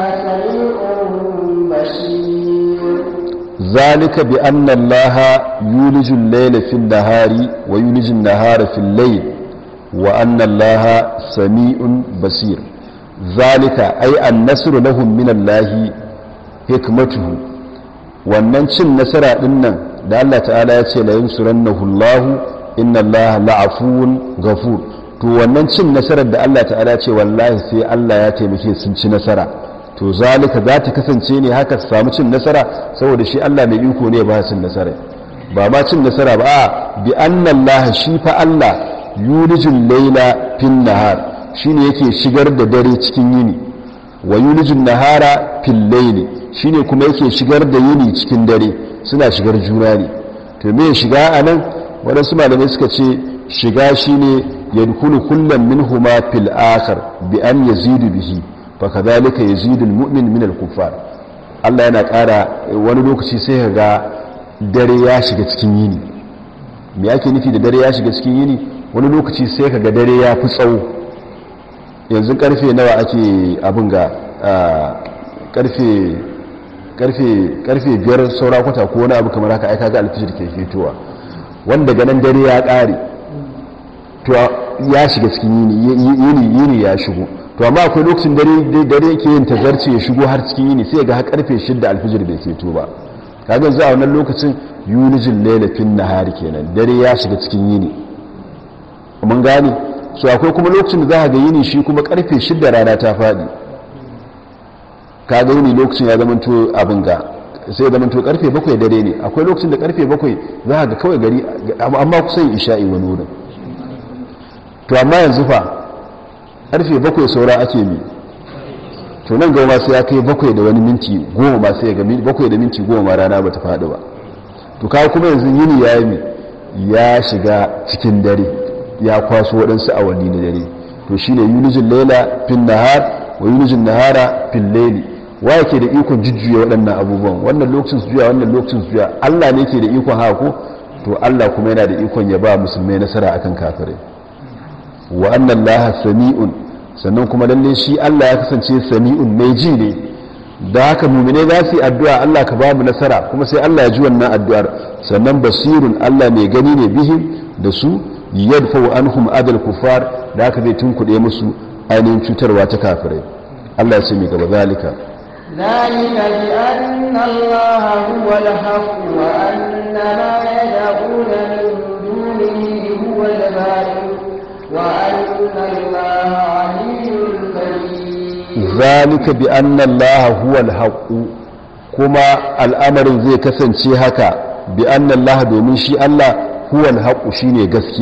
سميع بصير ذلك بأن الله يولج الليل في النهار ويولج النهار في الليل وأن الله سميع بصير ذلك أي النصر لهم من الله حكمته wannan cin nasara din nan da Allah ta'ala ya ce la yansurannahu Allah inna Allah la'afuwun ghafur to wannan cin nasarar da Allah ta'ala ce wallahi sai Allah ya taimake sun ci nasara to zalika za ta kasance ne haka su samu cin nasara saboda shi Allah mai iko ne ba cin nasara ba ma cin nasara ba a bi anna Allah shi fa Allah yulijul layla fin nahar shine yake shigar da dare cikin yini wa yulijul nahara fil layli shine kuma yake shigar da yini cikin dare suna shigar juna ne to me shiga anan waɗansu malamai suka ce shiga shine yadkhulu kullum minhuma fil akhar bi an yazidu bihi fa kadhalika yazidu al mu'min min al kuffar Allah yana ƙara wani lokaci sai ka ga dare ya shiga cikin yini me ake nufi da dare ya shiga cikin yini wani lokaci sai ka ga dare ya fi tsawo yanzu karfe nawa ake abin ga karfe karfe biyar saura kwata ko wani abu kamar haka aika ga alfijir ke fitowa wanda ganin dare ya ƙare to ya shiga cikin yini yini ya shigo to amma akwai lokacin dare dare ke yin tazarci ya shigo har cikin yini sai ga har karfe 6 alfijir bai fito ba kaga za a wannan lokacin yulijin laila fin nahari kenan dare ya shiga cikin yini mun gane so akwai kuma lokacin da za ga yini shi kuma karfe 6 rana ta faɗi ka ga yini lokacin ya zama to abin ga sai ya zama to karfe bakwai dare ne akwai lokacin da karfe bakwai za ga kawai gari amma kusan isha'i wani wurin to amma yanzu fa karfe bakwai saura ake mi to nan gama sai ya kai bakwai da wani minti goma ma sai ga bakwai da minti goma ma rana ba ta faɗi ba to kawo kuma yanzu yini ya yi ya shiga cikin dare ya kwaso waɗansu awanni na dare to shine yulijin laila fin nahar wa yulijin nahara fin laili wa yake da ikon jujjuya waɗannan abubuwan wannan lokacin su juya wannan lokacin su juya Allah ne ke da ikon haka ko to Allah kuma yana da ikon ya ba musulmai nasara akan kafirai wa annan laha sami'un sannan kuma lalle shi Allah ya kasance sami'un mai ji ne da haka mumine za su yi addu'a Allah ka ba mu nasara kuma sai Allah ya ji wannan addu'ar sannan basirun Allah mai gani ne bihim da su yadfa anhum adal kufar da haka zai tunkuɗe musu ainihin cutarwa ta kafirai Allah ya ce mai gaba zalika ذلك بأن الله هو الحق وأن ما يدعون من دونه هو الباطل وأن الله علي كبير ذلك بأن الله هو الحق كما الأمر زي كسن هكا بأن الله دومين شي الله هو الحق شيني gaskiya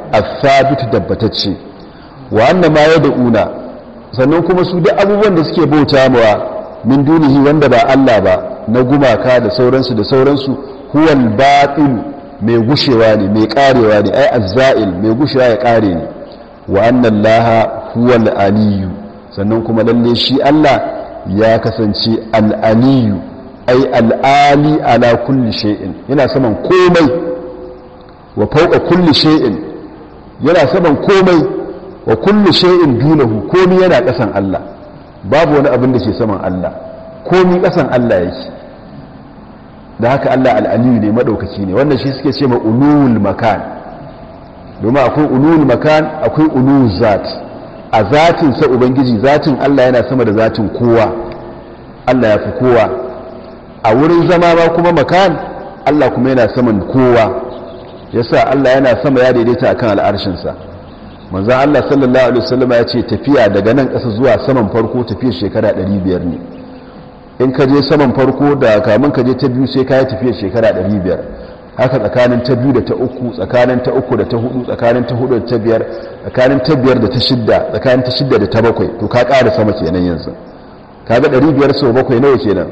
as-sabit dabbatacce wa anna ma yad'una sannan kuma su duk abubuwan da suke bauta mawa min dunihi wanda ba Allah ba na gumaka da sauransu da sauransu huwal batil mai gushewa ne mai karewa ne ai azza'il mai gushewa ya kare ne wa anna allaha huwal aliyu sannan kuma lalle shi Allah ya kasance al-aliyu ai al-ali ala kulli shay'in yana saman komai wa fawqa kulli shay'in yana saman komai wa kulli shay'in dunahu komai yana kasan Allah babu wani abin da ke saman Allah komai kasan Allah yake da haka Allah al'aliyu ne maɗaukaki ne wannan shi suke ce ma ulul makan domin akwai ulul makan akwai ulul zat a zatin sa ubangiji zatin Allah yana sama da zatin kowa Allah ya fi kowa a wurin zama ma kuma makan Allah kuma yana saman kowa yasa Allah yana sama ya daidaita akan al'arshinsa manzan Allah sallallahu alaihi wasallam ya ce tafiya daga nan ƙasa zuwa saman farko tafiyar shekara 500 ne in ka je saman farko da kamun ka je ta biyu sai ka yi tafiyar shekara 500 haka tsakanin ta biyu da ta uku tsakanin ta uku da ta hudu tsakanin ta hudu da ta biyar tsakanin ta biyar da ta shidda tsakanin ta shidda da ta bakwai to ka ƙara sama kenan yanzu ka ga 500 sau bakwai nawa kenan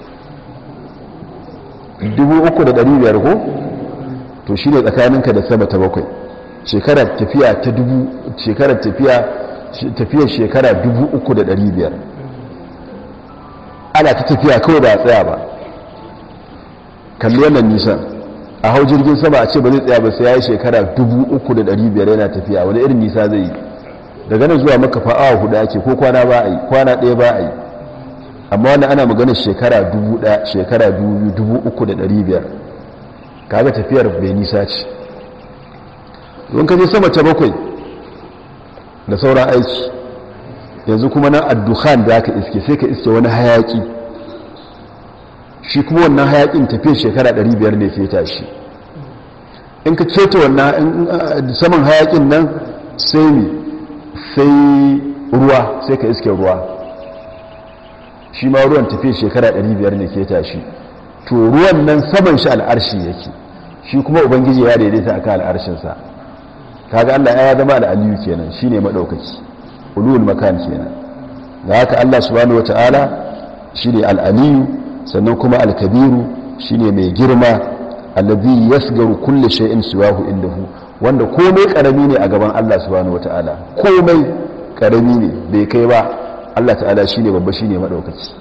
3,500 ko to shi ne tsakaninka da sama ta bakwai shekarar tafiya ta dubu shekarar tafiya tafiyar shekara 3,500 ana ta tafiya kawai ba a tsaya ba kalli wannan nisan a hau jirgin sama a ce ba zai tsaya ba sai ya yi shekara 3,500 yana tafiya wani irin nisa zai yi daga nan zuwa maka fa'awa hudu ake ko kwana ba a yi kwana ɗaya ba a yi amma wani ana magana shekara 1,000 shekara 3,500 kaga tafiyar bai nisa ce don ka je sama ta bakwai da sauran aiki yanzu kuma nan addukhan da aka iske sai ka iske wani hayaki shi kuma wannan hayakin tafiyar shekara 500 ne feta shi in ka keta wannan saman hayakin nan sai ne sai ruwa sai ka iske ruwa shi ma ruwan tafiyar shekara 500 ne feta shi to ruwan nan saman shi al'arshi yake shi kuma ubangiji ya daidaita akan al'arshinsa kaga Allah ya zama al'aliyu kenan shine madaukaki ulul makan kenan da haka Allah subhanahu wataala shine al'aliyu sannan kuma al-kabiru shine mai girma allazi yasgaru kulli shay'in siwahu indahu wanda komai karami ne a gaban Allah subhanahu wataala komai karami ne bai kai ba Allah ta'ala shine babba shine madaukaki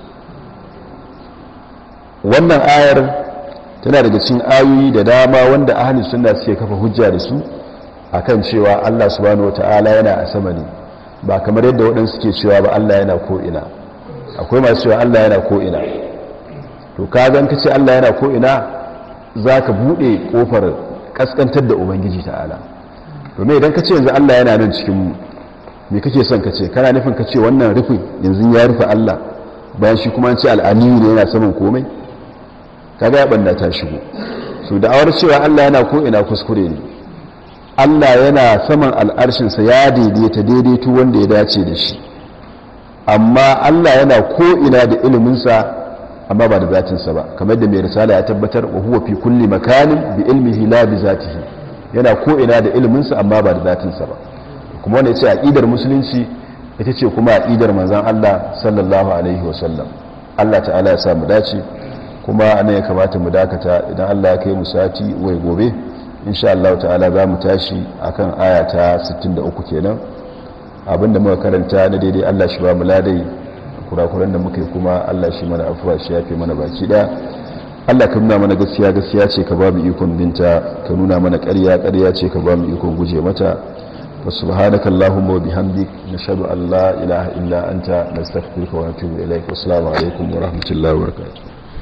wannan ayar tana daga cikin ayoyi da dama wanda ahlus sunna suke kafa hujja da su akan cewa Allah subhanahu wataala yana a sama ne ba kamar yadda waɗansu ke cewa ba Allah yana ko ina akwai masu cewa Allah yana ko ina to ka gan ka ce Allah yana ko ina zaka bude kofar kaskantar da ubangiji ta'ala domin idan ka ce yanzu Allah yana nan cikin mu me kake son ka ce kana nufin ka ce wannan rufin yanzu ya rufe Allah bayan shi kuma an ce al'aniyu ne yana saman komai kaga ya banda ta shigo so da awar cewa Allah yana ko ina kuskure ne Allah yana saman al'arshinsa ya daidaita daidaito wanda ya dace da shi amma Allah yana ko ina da iliminsa amma ba da zatinsa ba kamar da mai risala ya tabbatar wa huwa fi kulli makanin bi ilmihi la bi zatihi yana ko ina da iliminsa amma ba da zatinsa ba kuma wanda yace aqidar musulunci ita ce kuma aqidar manzon Allah sallallahu alaihi wasallam Allah ta'ala ya sa mu dace kuma anan ya kamata mu dakata idan Allah ya kai mu sati wai gobe insha Allah ta'ala za mu tashi akan aya ta 63 kenan abinda muka karanta na daidai Allah shi ba mu ladai kurakuran da muka yi kuma Allah shi mana afuwa shi yafe mana baki daya Allah ka nuna mana gaskiya gaskiya ce ka ba mu ikon binta ka nuna mana ƙarya ƙarya ce ka ba mu ikon guje mata wa subhanaka allahumma wa bihamdik nashhadu an la ilaha illa anta nastaghfiruka wa natubu ilaik assalamu alaikum wa rahmatullahi wa barakatuh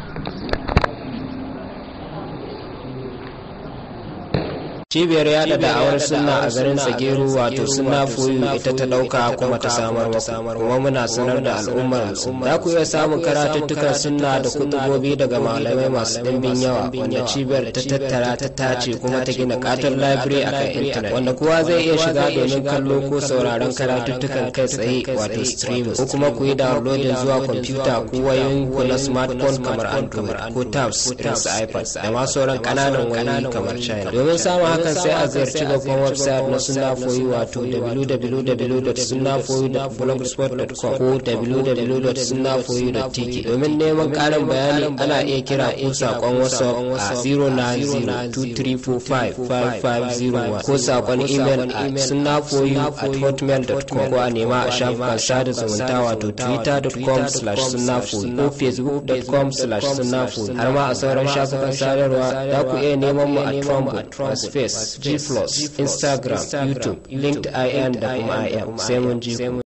cibiyar yada da'awar sunna a garin tsageru wato sunna foyu ita ta dauka kuma ta samar maku kuma muna sanar da al'ummar za ku iya samun karatuttukan sunna da kutubobi daga malamai masu ɗimbin yawa wanda cibiyar ta tattara ta tace kuma ta gina katon library a kan intanet wanda kowa zai iya shiga domin kallo ko sauraron karatuttukan kai tsaye wato streaming ko kuma ku yi downloading zuwa kwamfuta ko wayoyin ku na smartphone kamar android ko tabs irin su ipad da ma sauran ƙananan wayoyi kamar china domin samun haka hakan sai a ziyarci babban website na sunna foyi wato www.sunnafoyi.blogspot.com ko www.sunnafoyi.tk domin neman karin bayani ana iya kira ko sakon whatsapp a 09023455501 ko sakon email a sunnafoyi at hotmail.com ko a nema a shafukan sada zumunta wato twitter.com slash sunnafoyi ko facebook.com slash sunnafoyi har ma a sauran shafukan sadarwa za ku iya neman mu a Trumbo, Space, G+, Instagram, YouTube, LinkedIn da kuma IM. Sai mun ji ku.